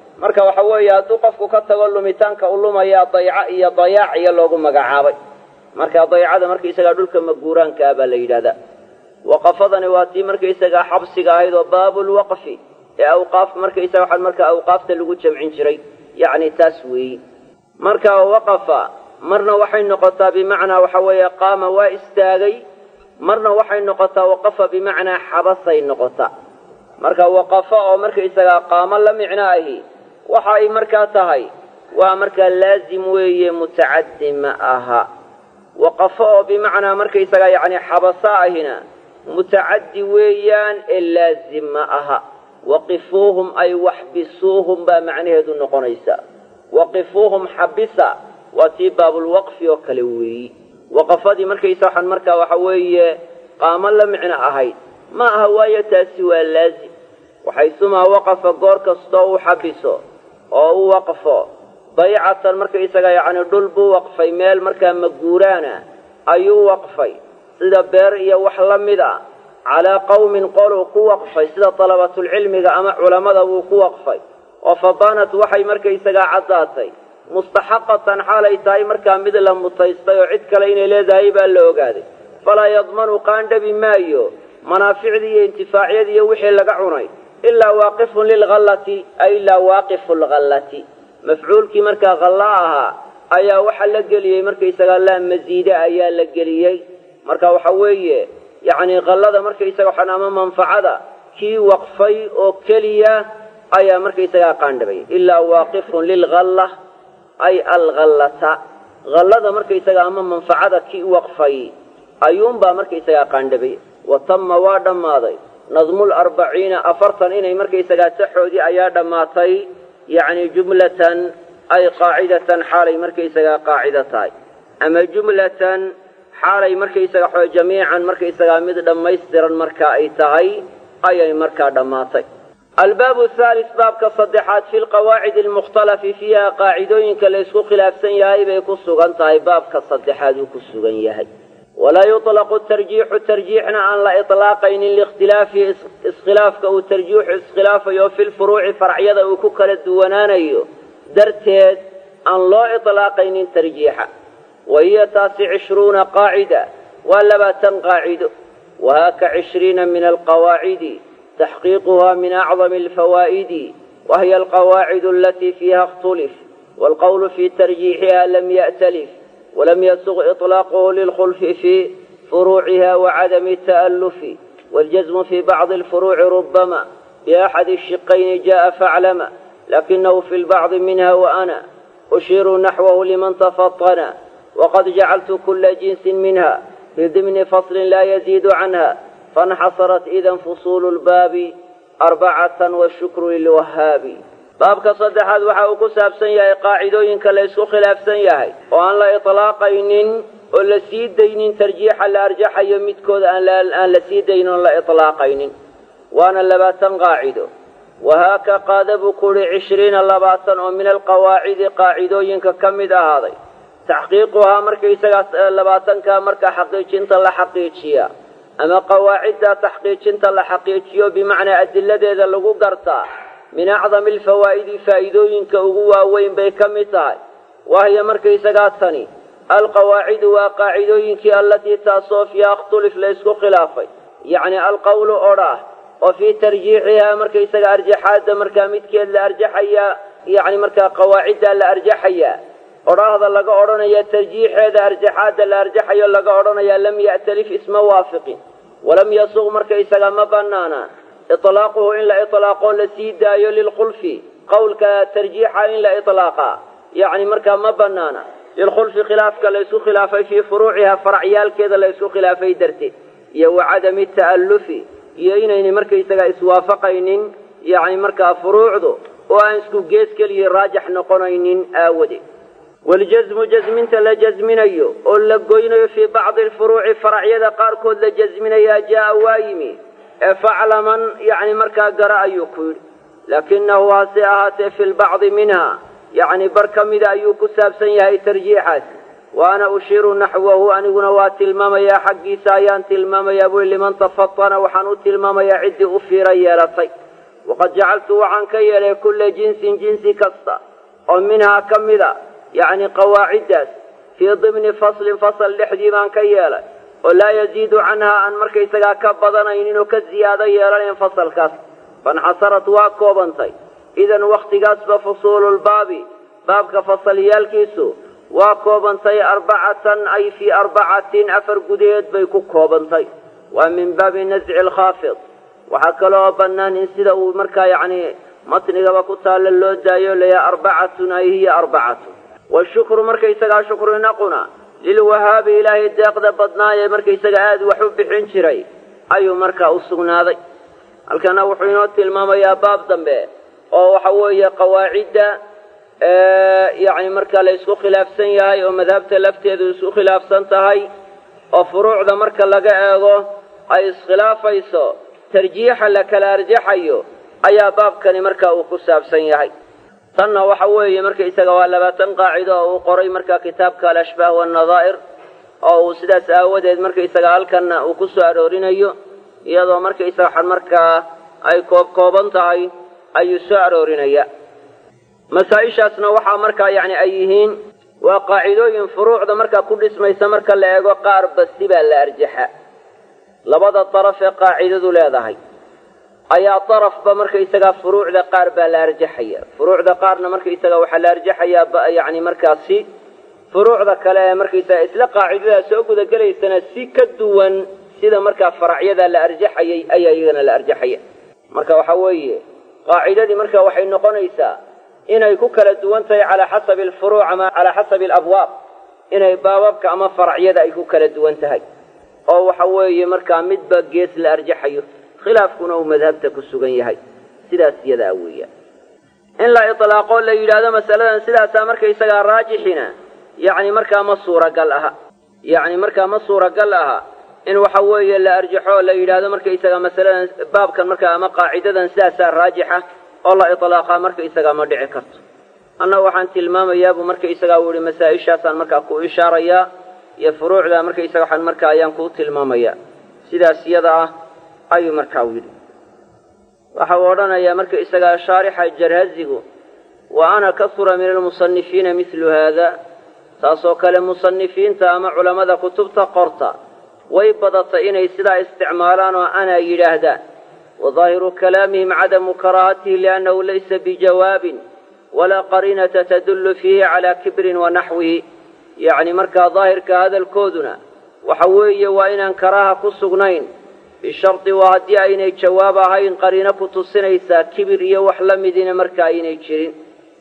A: marka waxa weeye hadduu qofku ka tago lumitaanka u lumaya dayco iyo dayaac iyo loogu magacaabay marka daycada markaysagaa dhulka maguuraanka ah baa la yidhahdaa waqafadani waa tii markaysagaa xabsiga ahayd oo baabulwaqfi ee awqaaf markaysaga waxaa marka awqaafta lagu jamcin jiray yacni taas weeyi marka waqafa marna waxay noqotaa bimacnaa waxa weeye qaama waa istaagay marna waxay noqotaa waqafa bimacnaa xabasay noqotaa marka waqafa oo markaysagaa qaamo la micno ahi waxa ay markaa tahay waa markaa laazim weeye mutacaddi ma aha waqafo oo bimacnaa markaysagaa yacni xabasa ahina mutacaddi weeyaan ee laazim ma aha waqifuuhum ay waxbisuuhum baa macnaheedu noqonaysa waqifuuhum xabisa waa tii baabulwaqfi oo kale weeyi waqafadii markaysa waxaan markaa waxa weeye qaamo la micno ahayd ma aha waayo taasi waa laazim waxaysumaa waqafa goor kastoo u xabiso oo u waqfo daycatan markaysaga yacni dhul buu waqfay meel markaa maguuraana ayuu waqfay sida beer iyo wax la mid a calaa qawmin qoluu ku waqfay sida dalabatulcilmiga ama culammada wuu ku waqfay oo fabaanat waxay markaysagaa caddaatay mustaxaqatan xaalay tahay markaa mid la mutaystay oo cid kale inay leedahay baa la ogaaday falaa yadmanu qaandhabi maayo manaaficdii iyo intifaacyadii iyo wixii laga cunay ilaa waaqifun lilghallati ay ilaa waaqifu lghallati mafcuulkii markaa khalla ahaa ayaa waxa la geliyey markaysagaa laa masiide ayaa la geliyey marka waxa weeye yacni khallada markaysaga waxaan ama manfacada kii waqfay oo keliya ayaa markaysagaa qaandhabay ilaa waaqifun lilghalla ay alghallata hallada markaysaga ama manfacada kii waqfay ayuunbaa markaysagaa qaandhabay wa tamma waa dhammaaday nadmul arbaciina afartan inay markaysagaa saxoodii ayaa dhammaatay yacni jumlatan ay qaacidatan xaalay markaysagaa qaacida tahay ama jumlatan xaalay markaysaga xo jamiican markaysagaa mid dhammaystiran markaa ay tahay ayay markaa dhammaatay albaabu haalis baabka saddexaad fi lqawaacidi almukhtalafi fiiha qaacidooyinka la ysku khilaafsan yahay bay ku sugan tahay baabka saddexaad uu ku sugan yahay walaa yuطlaqu tarjiixu tarjiixna aan la iطlaaqaynin liikhtilaafi iskhilaafka uu tarjiixu iskhilaafayo fi lfuruuci faracyada uu ku kala duwanaanayo darteed aan loo iطlaaqaynin tarjiixa wa hiya taasi cishruuna qaacida waa labaatan qaacido wahaaka cishriina min alqawaacidi taxqiiquha min acdami alfawaa'idi wahiya alqawaacid alatii fiiha اkhtulif wاlqowlu fi tarjiixiha lam ya'talif ولم يسغ إطلاقه للخلف في فروعها وعدم التألف والجزم في بعض الفروع ربما بأحد الشقين جاء فاعلم لكنه في البعض منها وأنا أشير نحوه لمن تفطن وقد جعلت كل جنس منها في ضمن فصل لا يزيد عنها فانحصرت إذا فصول الباب أربعة والشكر للوهاب baabka saddexaad waxa uu ku saabsan yahay qaacidooyinka la ysku khilaafsan yahay oo aan la iطlaaqaynin oo la sii daynin tarjiixa la arjaxayo midkooda aan la sii daynin oo la iطlaaqaynin waana labaatan qaacido wahaaka qaada buu ku uhi cishriina labaatan oo min alqawaacidi qaacidooyinka ka mid ahaaday taxqiiquhaa markaysagaa labaatankaa marka xaqiijinta la xaqiijiya ama qawaacidda taxqiijinta la xaqiijiyo bimacnaa adiladeeda lagu gartaa min acdami alfawaa'idi faa'iidooyinka ugu waaweyn bay ka mid tahay wahiya markaysagaa tani alqawaacidu waa qaacidooyinkii allatii taasoo fiiha ikhtulif la ysku khilaafay yacni alqowlu odhaah oo fii tarjiixihaa markaysaga arjaxaadda markaa midkeed la arjaxayaa yacni markaa qawaaciddaa la arjaxayaa odhaahda laga odhanaya tarjiixeeda arjaxaadda la arjaxayo laga odhanayaa lam ya'talif isma waafiqin walam yasuq markaysaga ma bannaana iطlaaquhu in la iطlaaqoo la sii daayo lilkhulfi qowlka tarjiixa in la iطlaaqaa yacni markaa ma bannaana lilkhulfi khilaafka la ysku khilaafay fii furuuciha faracyaalkeeda la ysku khilaafay darteed iyo wa cadami ta'allufi iyo inaynay markaysaga iswaafaqaynin yacni markaa furuucdu oo aan isku gees keliya raajax noqonaynin aawadeed waljasmu jasminta la jasminayo oo la goynayo fii bacdi alfuruuci faracyada qaarkood la jasminayaa jaa'a waa yimi ee faclaman yacni markaa gara ayuu ku yidhi laakinahu hase ahaatee fi lbacdi minha yacni bar ka mida ayuu ku saabsan yahay tarjiixaas wa ana ushiiru naxwahu aniguna waa tilmaamayaa xaggiisa ayaan tilmaamayaa bui liman tafatana waxaan u tilmaamayaa ciddii u fiira yeelatay waqad jacaltu waxaan ka yeelay kulla jinsin jinsi kasta oo minhaa ka mida yacni qawaaciddaas fii dimni faslin fasal dhexdii baan ka yeelay oo laa yaziidu canhaa aan markaysagaa ka badanaynin oo ka ziyaado yeelanayn fasalkaas fanxasarat waa koobantay idan wakhtigaasba fusuululbaabi baabka fasalyaalkiisu waa koobantay arbacatan ay fii arbacatin afar gudaheed bay ku koobantay waa min baabi nasci alkhaafid waxaa kaloo bannaan in sida uu markaa yacni matnigaba ku taalla loo daayo layaa arbacatun ay hiya arbacatun washukru markaysagaa shukrinaquna lilwahaabi ilaahay deeqda badnaayee markaysaga aada wax u bixin jiray ayuu markaa u sugnaaday halkana wuxuu inoo tilmaamayaa baab dambe oo waxa weeye qawaacidda yacni markaa la isku khilaafsan yahay oo madhabta lafteedu isku khilaafsan tahay oo furuucda marka laga eego ay iskhilaafayso tarjiixa la kala arjaxayo ayaa baabkani marka uu ku saabsan yahay tanna waxa weeye markaysaga waa labaatan qaacido oo uu qoray marka kitaabka alashbaah wannadaa'ir oo uu sidaas aawadeed markaysaga halkanna uu ku soo aroorinayo iyadoo markaysaga waxan markaa ay koob kooban tahay ayuu soo aroorinaya masaa-ishaasna waxaa markaa yacni ay yihiin waa qaacidooyin furuucda markaa ku dhismaysa marka la eego qaar basi baa la arjaxa labada daraf ee qaacidadu leedahay ayaa darafba markaysagaa furuucda qaar baa la arjaxaya furuucda qaarna markaysaga waxaa la arjaxayaa yacni markaasi furuucda kale ee markaysaga isla qaacidadaa soo gudagelaysana si ka duwan sida markaa faracyada la arjaxayay ayaa iyagana la arjaxaya marka waxa weeye qaacidadii marka waxay noqonaysaa inay ku kala duwan tahay calaa xasabi alfuruuc ama calaa xasabi alabwaab inay baababka ama faracyada ay ku kala duwan tahay oo waxa weeye markaa midba gees la arjaxayo khilaafkuna uu madhabta ku sugan yahay sidaas iyadaa weeyaan in la itlaaqo la yidhaahdo masaladan sidaasaa markaysagaa raajixina yacni markaa ma suuragal aha yacni markaa ma suuragal aha in waxa weeye la arjaxo la yidhaahdo markaysaga masaladan baabkan markaa ama qaacidadan sidaasaa raajixa oo la iطlaaqaa markaysagaa ma dhici karto annaga waxaan tilmaamayaabuu markaysagaa u yihi masaa-ishaasaan markaa ku ishaarayaa iyo furuucda markaysaga waxaan markaa ayaan kuu tilmaamayaa sidaas iyada ah ayuu markaa u yidhi waxa uu odhanayaa markaysagaa shaarixa jarhazigu wa ana kasura min almusanifiina midlu haada taasoo kale musanifiinta ama culammada kutubta qorta way badatay inay sidaa isticmaalaan oo anaa yidhaahdaan وظاهر كلامهم عدم كراهته لأنه ليس بجواب ولا قرينة تدل فيه على كبر ونحوه يعني مركا ظاهر كهذا الكودنا وحوي وإن كراها كسغنين بشرط وهدي أين جواب هاين قرينة كتصنيسا كبر يوحلم دين مركا أين يجرين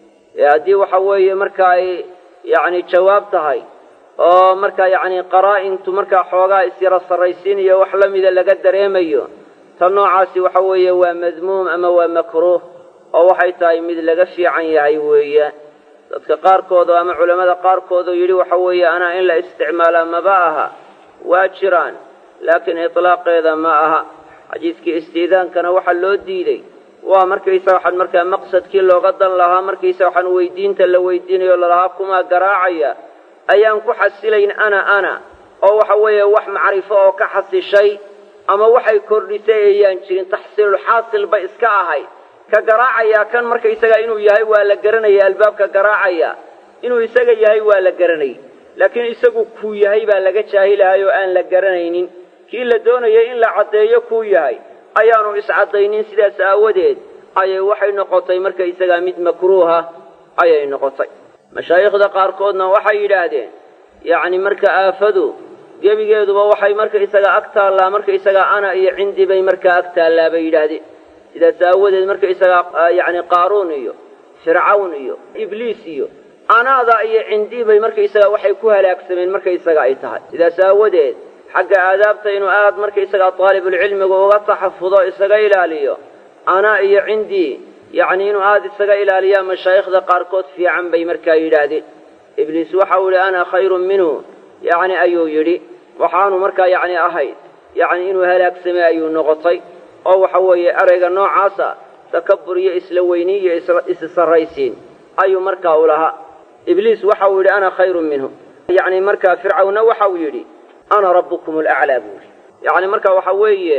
A: هدي وحوي مركا يعني جواب تهاي oo marka yacni qaraa-intu markaa xoogaa isyara sarraysiinayo wax la mida laga dareemayo tan noocaasi waxa weeye waa madmuum ama waa makruuh oo waxay tahay mid laga fiican yahay weeyaan dadka qaarkood ama culammada qaarkoodoo yidhi waxa weeye anaa in la isticmaalaa maba aha waa jiraan laakiin itlaaqeeda ma aha xadiidkii istiidaankana waxaa loo diiday waa markaysa waxaan markaa maqsadkii looga dan lahaa markaysa waxaan weydiinta la weydiinayo lalahaa kumaa garaacaya ayaan ku xasilayn ana ana oo waxa weeye wax macrifo oo ka xasishay ama waxay kordhisay ayaan jirin taxsiilulxaasil ba iska ahay ka garaacayaa kan markaysagaa inuu yahay waa la garanaya albaabka garaacaya inuu isaga yahay waa la garanayay laakiin isagu kuu yahay baa laga jaahilahay oo aan la garanaynin kii la doonayay in la caddeeyo kuu yahay ayaanu iscaddaynin sidaas aawadeed ayay waxay noqotay markaysagaa mid makruuha ayay noqotay mashaayikhda qaarkoodna waxay yidhaahdeen yacni marka aafadu gebigeeduba waxay markaysagaa ag taallaa markaysagaa ana iyo cindi bay markaa ag taallaa bay yidhaahdeen sidaas aawadeed markaysagaa yacni qaaruun iyo fircawn iyo ibliis iyo anaada iyo cindii bay markaysagaa waxay ku halaagsameen markaysaga ay tahay sidaas aawadeed xagga aadaabta inuu aad markaysagaa daalibulcilmigu uga taxafudo isaga ilaaliyo anaa iyo cindii yacni inuu aada isaga ilaaliyaa mashaayikhda qaarkood fiican bay markaa yidhaahdeen ibliis waxau yidhi ana khayrun minhu yacni ayuu yidhi waxaanu markaa yacni ahayd yacni inuu halaagsamay ayuu noqotay oo waxa weeye erayga noocaasa takabur iyo isla weyni iyo issarraysiin ayuu markaa u lahaa ibliis waxau yidhi ana khayrun minhu yacni markaa fircawna waxau yidhi ana rabbukum alaclaa buu yidhi yacni marka waxa weeye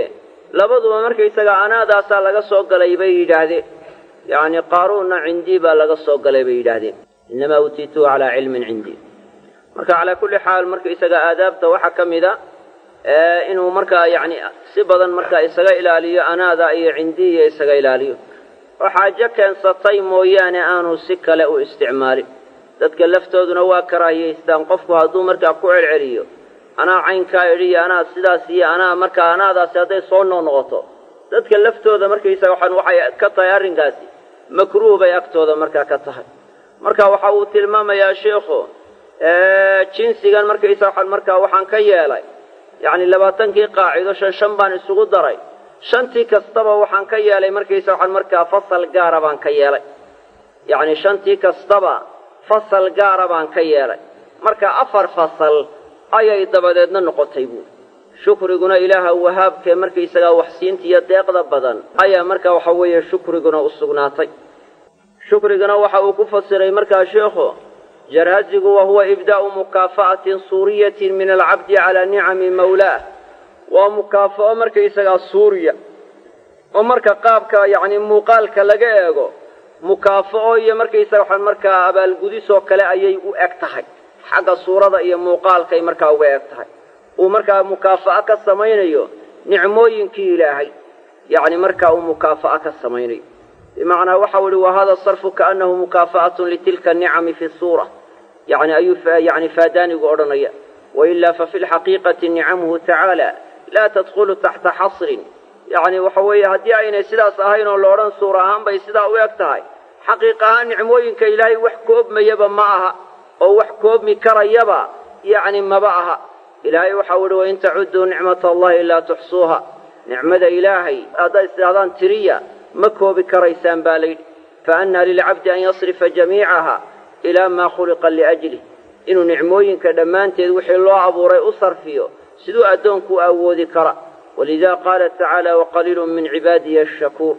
A: labaduba markaysaga anaadaasaa laga soo galay bay yidhaahdeen yacni qaaruunna cindii baa laga soo galay bay yidhaahdeen innamaa utiituhu calaa cilmin cindii marka calaa kulli xaal markaysaga aadaabta waxaa ka mid a inuu markaa yacni si badan markaa isaga ilaaliyo anaada iyo cindiiya isaga ilaaliyo oo xaajo keensatay mooyaane aanu si kale u isticmaalin dadka laftooduna waa karaahiyaystaan qofku hadduu markaa ku celceliyo anaa caynkaa idhi iyo anaa sidaas iyo anaa markaa anaadaasi hadday soo noqnoqoto dadka laftooda markaysaga waxaan waxay ka tahay arrinkaasi makruuh bay agtooda markaa ka tahay marka waxa uu tilmaamayaa sheikhu jinsigan markaysa waxaan markaa waxaan ka yeelay yacni labaatankii qaacido shan shan baan isugu daray shantii kastaba waxaan ka yeelay markaysa waxaan markaa fasal gaara baan ka yeelay yacni shantii kastaba fasal gaara baan ka yeelay marka afar fasal ayay dabadeedna noqotay buuri shukriguna ilaaha wahaabkee markaysagaa waxsiinta iyo deeqda badan ayaa marka waxa weeye shukriguna u sugnaatay shukrigana waxa uu ku fasiray markaa sheikhu jarhazigu wa huwa ibdaa'u mukaafa'atin suuriyatin min alcabdi calaa nicami mawlaah waa mukaafa'o markaysagaa suuriya oo marka qaabka yacni muuqaalka laga eego mukaafa'o iyo markaysaga waxaan markaa abaalgudisoo kale ayay u eg tahay xagga suurada iyo muuqaalkay markaa uga eg tahay uu markaa mukaafa'a ka samaynayo nicmooyinkii ilaahay yacni markaa uu mukaafa'a ka samaynayo bimacnaa waxau ihi wa hada sarfu kaannahu mukaafa'atun litilka nicami fi suura yani ayuu yani faadaanigu odhanaya wailaa fa fi lxaqiiqati nicamuhu tacaala laa tadkhulu taxta xasrin yacni waxa weeye haddii aynay sidaas ahayn oo la odhan suur ahaan bay sidaa u eg tahay xaqiiq ahaan nicmooyinka ilaahay wax koobmayaba ma aha oo wax koobmi karayaba yacni maba aha ilaahay waxau ihi wain tacudduu nicmata allahi laa tuxsuuha nicmada ilaahay haddaad istidhahdaan tiriya ma koobi karaysaan baa layidhi fa annaa lilcabdi an yasrifa jamiicaha ilaa maa khuliqa liajlih inuu nicmooyinka dhammaanteed wixii loo abuuray u sarfiyo siduu addoonku u awoodi kara walida qaala tacaala waqaliilun min cibaadiya ashakuur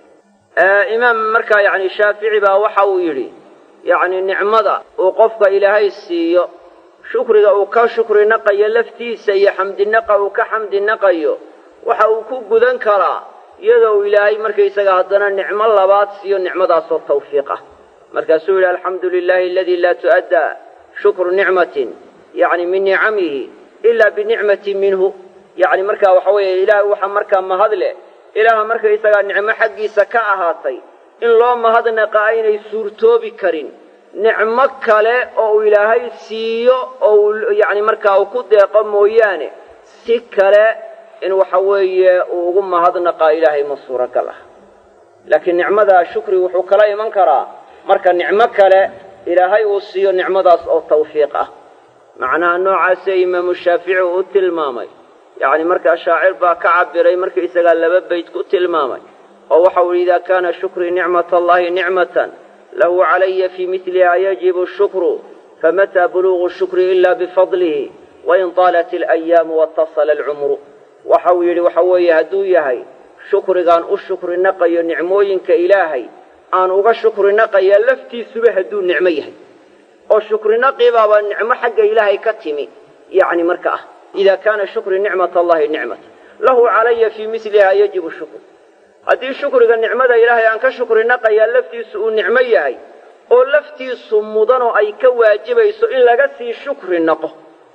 A: imaam markaa yani shaafici baa waxa uu yidhi yacni nicmada uu qofka ilaahay siiyo shukriga uu ka shukri naqayo laftiisa iyo xamdinaqa uu ka xamdi naqayo waxa uu ku gudan karaa iyadoo uu ilaahay markaysaga haddana nicmo labaad siiyo nicmadaasoo tawfiiq ah markaasuu yidhi alxamdu lilahi aladii laa tu'addaa shukru nicmatin yacni min nicamihi ilaa binicmatin minhu yacni markaa waxa weeye ilaah waxa markaa mahad leh ilaaha markaysagaa nicmo xaggiisa ka ahaatay in loo mahadnaqa aynay suurtoobi karin nicmo kale oo uu ilaahay siiyo oo uu yacni markaa uu ku deeqo mooyaane si kale in waxa weeye uu ugu mahadnaqaa ilaahay ma suuragal ah laakiin nicmada shukri wuxuu kala iman karaa marka nicmo kale ilaahay uu siiyo nicmadaas oo tawfiiq ah macnaha noocaasee imaamu shaafici uu u tilmaamay yacni markaa shaacir baa ka cabiray markaisagaa laba bayd ku tilmaamay oo waxau yidhi idaa kaana shukrii nicmat allahi nicmatan lahu calaya fii midliha yajibu shukru famataa buluugu shukri ila bifadlihi wain taalat alayaamu watasala alcumru waxau yidhi waxa weeye hadduu yahay shukrigaan u shukri naqayo nicmooyinka ilaahay aan uga shukri naqaya laftiisuba hadduu nicmo yahay oo shukri naqibaaba nicmo xagga ilaahay ka timi yacni marka ah idaa kaana shukri nicmat allahi nicmata lahu calaya fii miliha yajibu shukru haddii shukriga nicmada ilaahay aan ka shukri naqayaa laftiisu uu nicmo yahay oo laftiisu mudanoo ay ka waajibayso in laga sii shukri naqo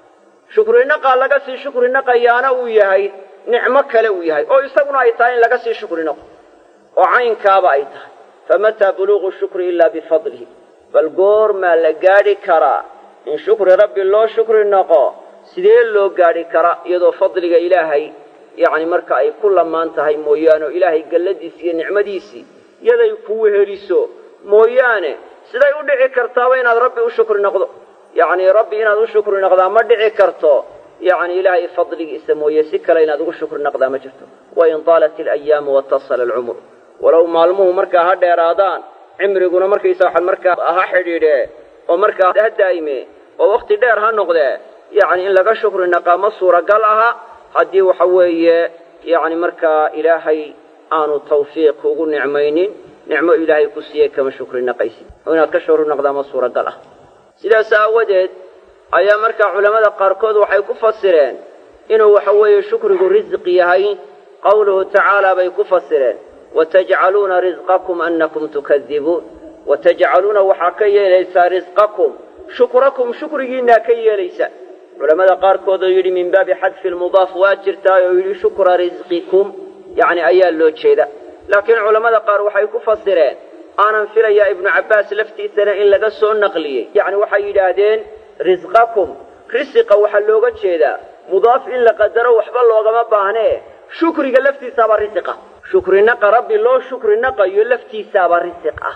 A: shukri naqaa laga sii shukri naqayaana uu yahay nicmo kale uu yahay oo isaguna ay tahay in laga sii shukri naqo oo caynkaaba ay tahay famataa buluugu shukri ilaa bifadlihi bal goormaa la gaadhi karaa in shukri rabbi loo shukri naqo sidee loo gaadhi karaa iyadoo fadliga ilaahay yacni marka ay ku lamaan tahay mooyaane oo ilaahay galladiisii iyo nicmadiisii yaday ku weheliso mooyaane siday u dhici kartaaba inaad rabbi u shukri noqdo yacni rabbi inaad u shukri noqdaa ma dhici karto yacni ilaahay fadligiisa mooye si kale inaad ugu shukri noqdaa ma jirto wain taalat alayaamu watasala alcumru walow maalmuhu markaa ha dheeraadaan cimriguna markaysa waxaan markaa ha xidhiidhe oo markaa ha daa'ime oo wakhti dheer ha noqdee yacni in laga shukri naqaa ma suuragal aha haddii waxa weeye yacni markaa ilaahay aanu tawfiiq ugu nicmaynin nicmo ilaahay ku siiyey kama shukri naqaysid oo inaad ka shukri naqdaa ma suuragal ah sidaas aawadeed ayaa markaa culammada qaarkood waxay ku fasireen inuu waxa weeye shukrigu risqi yahay qawluhu tacaala bay ku fasireen watajcaluuna risqakum annakum tukadibuun watajcaluuna waxaa ka yeelaysaa risqakum shukrakum shukrigiinaa ka yeelaysa culamada qaarkood oo yidhi min baabi xadfi lmudaaf waa jirtaa oo yidhi shukra risqikum yacni ayaa loo jeeda laakiin culammada qaar waxay ku fasireen aanan filayaa ibnu cabbaas laftiisana in laga soo naqliyey yacni waxay yidhaahdeen risqakum risiqa waxaa looga jeedaa mudaaf in la qadaro waxba loogama baahnee shukriga laftiisaaba risiqa shukrinaqa rabbi loo shukrinaqayo laftiisaaba risiq ah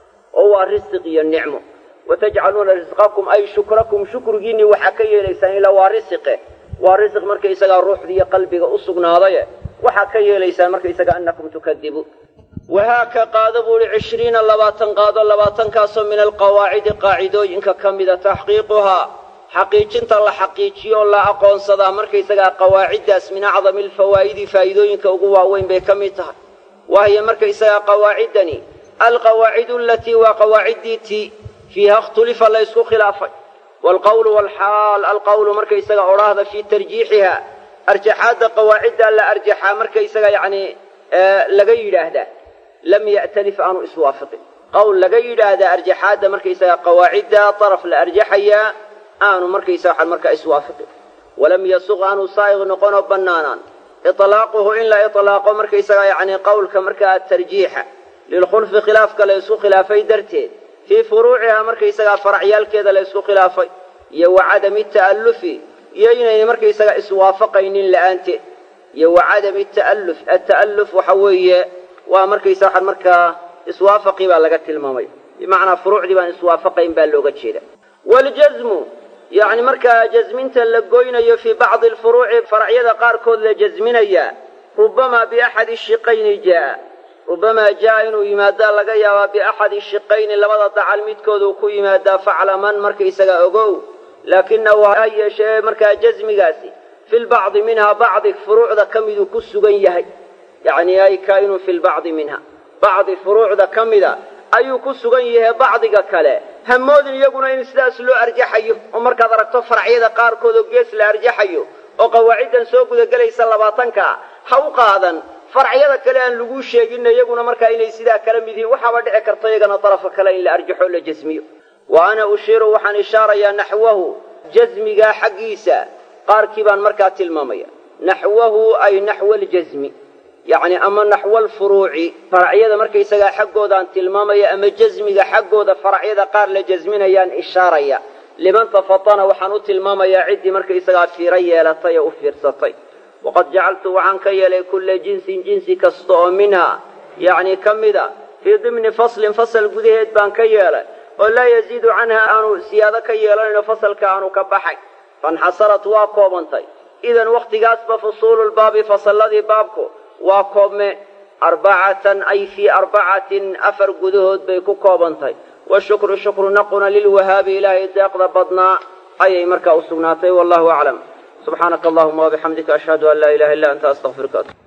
A: oo waa risiq iyo nicmo watajcaluuna risqakum ay shukrakum shukrigiinni waxaa ka yeelaysaan ilaa waa risiqe waa risiq markaysagaa ruuxda iyo qalbiga u sugnaadaye waxaa ka yeelaysaan markaysaga annakum tukadibuun wahaaka qaado buu ihi cishriina labaatan qaado labaatankaasoo min alqawaacidi qaacidooyinka ka mida taxqiiquhaa xaqiijinta la xaqiijiyo oo la aqoonsadaa markaysagaa qawaaciddaas min acdami alfawaa'idi faa'iidooyinka ugu waaweyn bay ka mid tahay wahiya markaysagaa qawaaciddani alqawaacidu alatii waa qawaaciddii tii fiiha ikhtulifa la ysku khilaafay waalqawlu waalxaal alqawlu markaysaga odhaahda fii tarjiixiha arjaxaadda qawaaciddaa la arjaxaa markaysaga yacni laga yidhaahdaa lam ya'talif aanu iswaafiqin qowl laga yidhaahdaa arjaxaadda markaysaga qawaacidda daraf la arjaxayaa aanu markaysa waxaan markaa iswaafiqin walam yasuq aanu saa'iq noqonoo bannaanaan iطlaaquhu in la iطlaaqo markaysaga yacni qowlka markaa tarjiixa lilkhulfi khilaafka la ysku khilaafay darteed fii furuucihaa markaysagaa faracyaalkeeda la ysku khilaafay iyo wa cadami ta'allufi iyo inayna markaysaga iswaafaqaynin la'aanteed iyo wa cadami ta'alluf ata'alluf waxa weeye waa markaysa waxaan markaa iswaafaqii baa laga tilmaamay bimacnaa furuucdii baan iswaafaqayn baa looga jeeda waljazmu yacni markaa jasminta la goynayo fii bacdi alfuruuci faracyada qaarkood la jasminayaa rubamaa biaxadi shiqayni jaa'a rubamaa jaa'a inuu yimaadaa laga yaabaa biaxadi shiqayni labada dacal midkooduu ku yimaadaa faclaman markaysaga ogow laakinahu ha yeeshee markaa jasmigaasi fi lbacdi minhaa bacdi furuucda ka miduu ku sugan yahay yacni ay kaa'inun fi lbacdi minha bacdi furuucda ka mida ayuu ku sugan yahay bacdiga kale hamoodin iyaguna in sidaas loo arjaxayo oo markaad aragto faracyada qaarkood oo gees la arjaxayo oo qawaaciddan soo gudagelaysa labaatankaa ha u qaadan faracyada kale aan laguu sheeginna iyaguna markaa inay sidaa kala mid yihiin waxaaba dhici karta iyagana darafka kale in la arjaxo o la jasmiyo wa ana ushiiru waxaan ishaarayaa naxwahu jasmigaa xaggiisa qaarkii baan markaa tilmaamaya naxwahu ay naxwa aljasmi yacni ama naxwa alfuruuci faracyada markaysagaa xaggoodaan tilmaamaya ama jasmiga xaggooda faracyada qaar la jasminayaan ishaaraya liman tafatana waxaan u tilmaamayaa ciddii markaysagaa fiiro yeelatay ee u fiirsatay waqad jacaltu waxaan ka yeelay kulla jinsin jinsi kasta oo minha yacni ka mida fii dimni faslin fasal gudaheed baan ka yeelay oo laa yaziidu canha aanu siyaado ka yeelanayno fasalka aanu ka baxay fainxasarat waa koobantay idan wakhtigaasba fusuululbaabi fasalladii baabku waa koobme arbacatan ay fii arbacatin afar gudahood bay ku koobantahay washukru shukru naquna lilwahaabi ilaahay deeqda badnaa ayay markaa u sugnaatay wallahu aclam subxaanaka allahuma wabixamdika ashhadu an laa ilaha illa anta astaqfiruka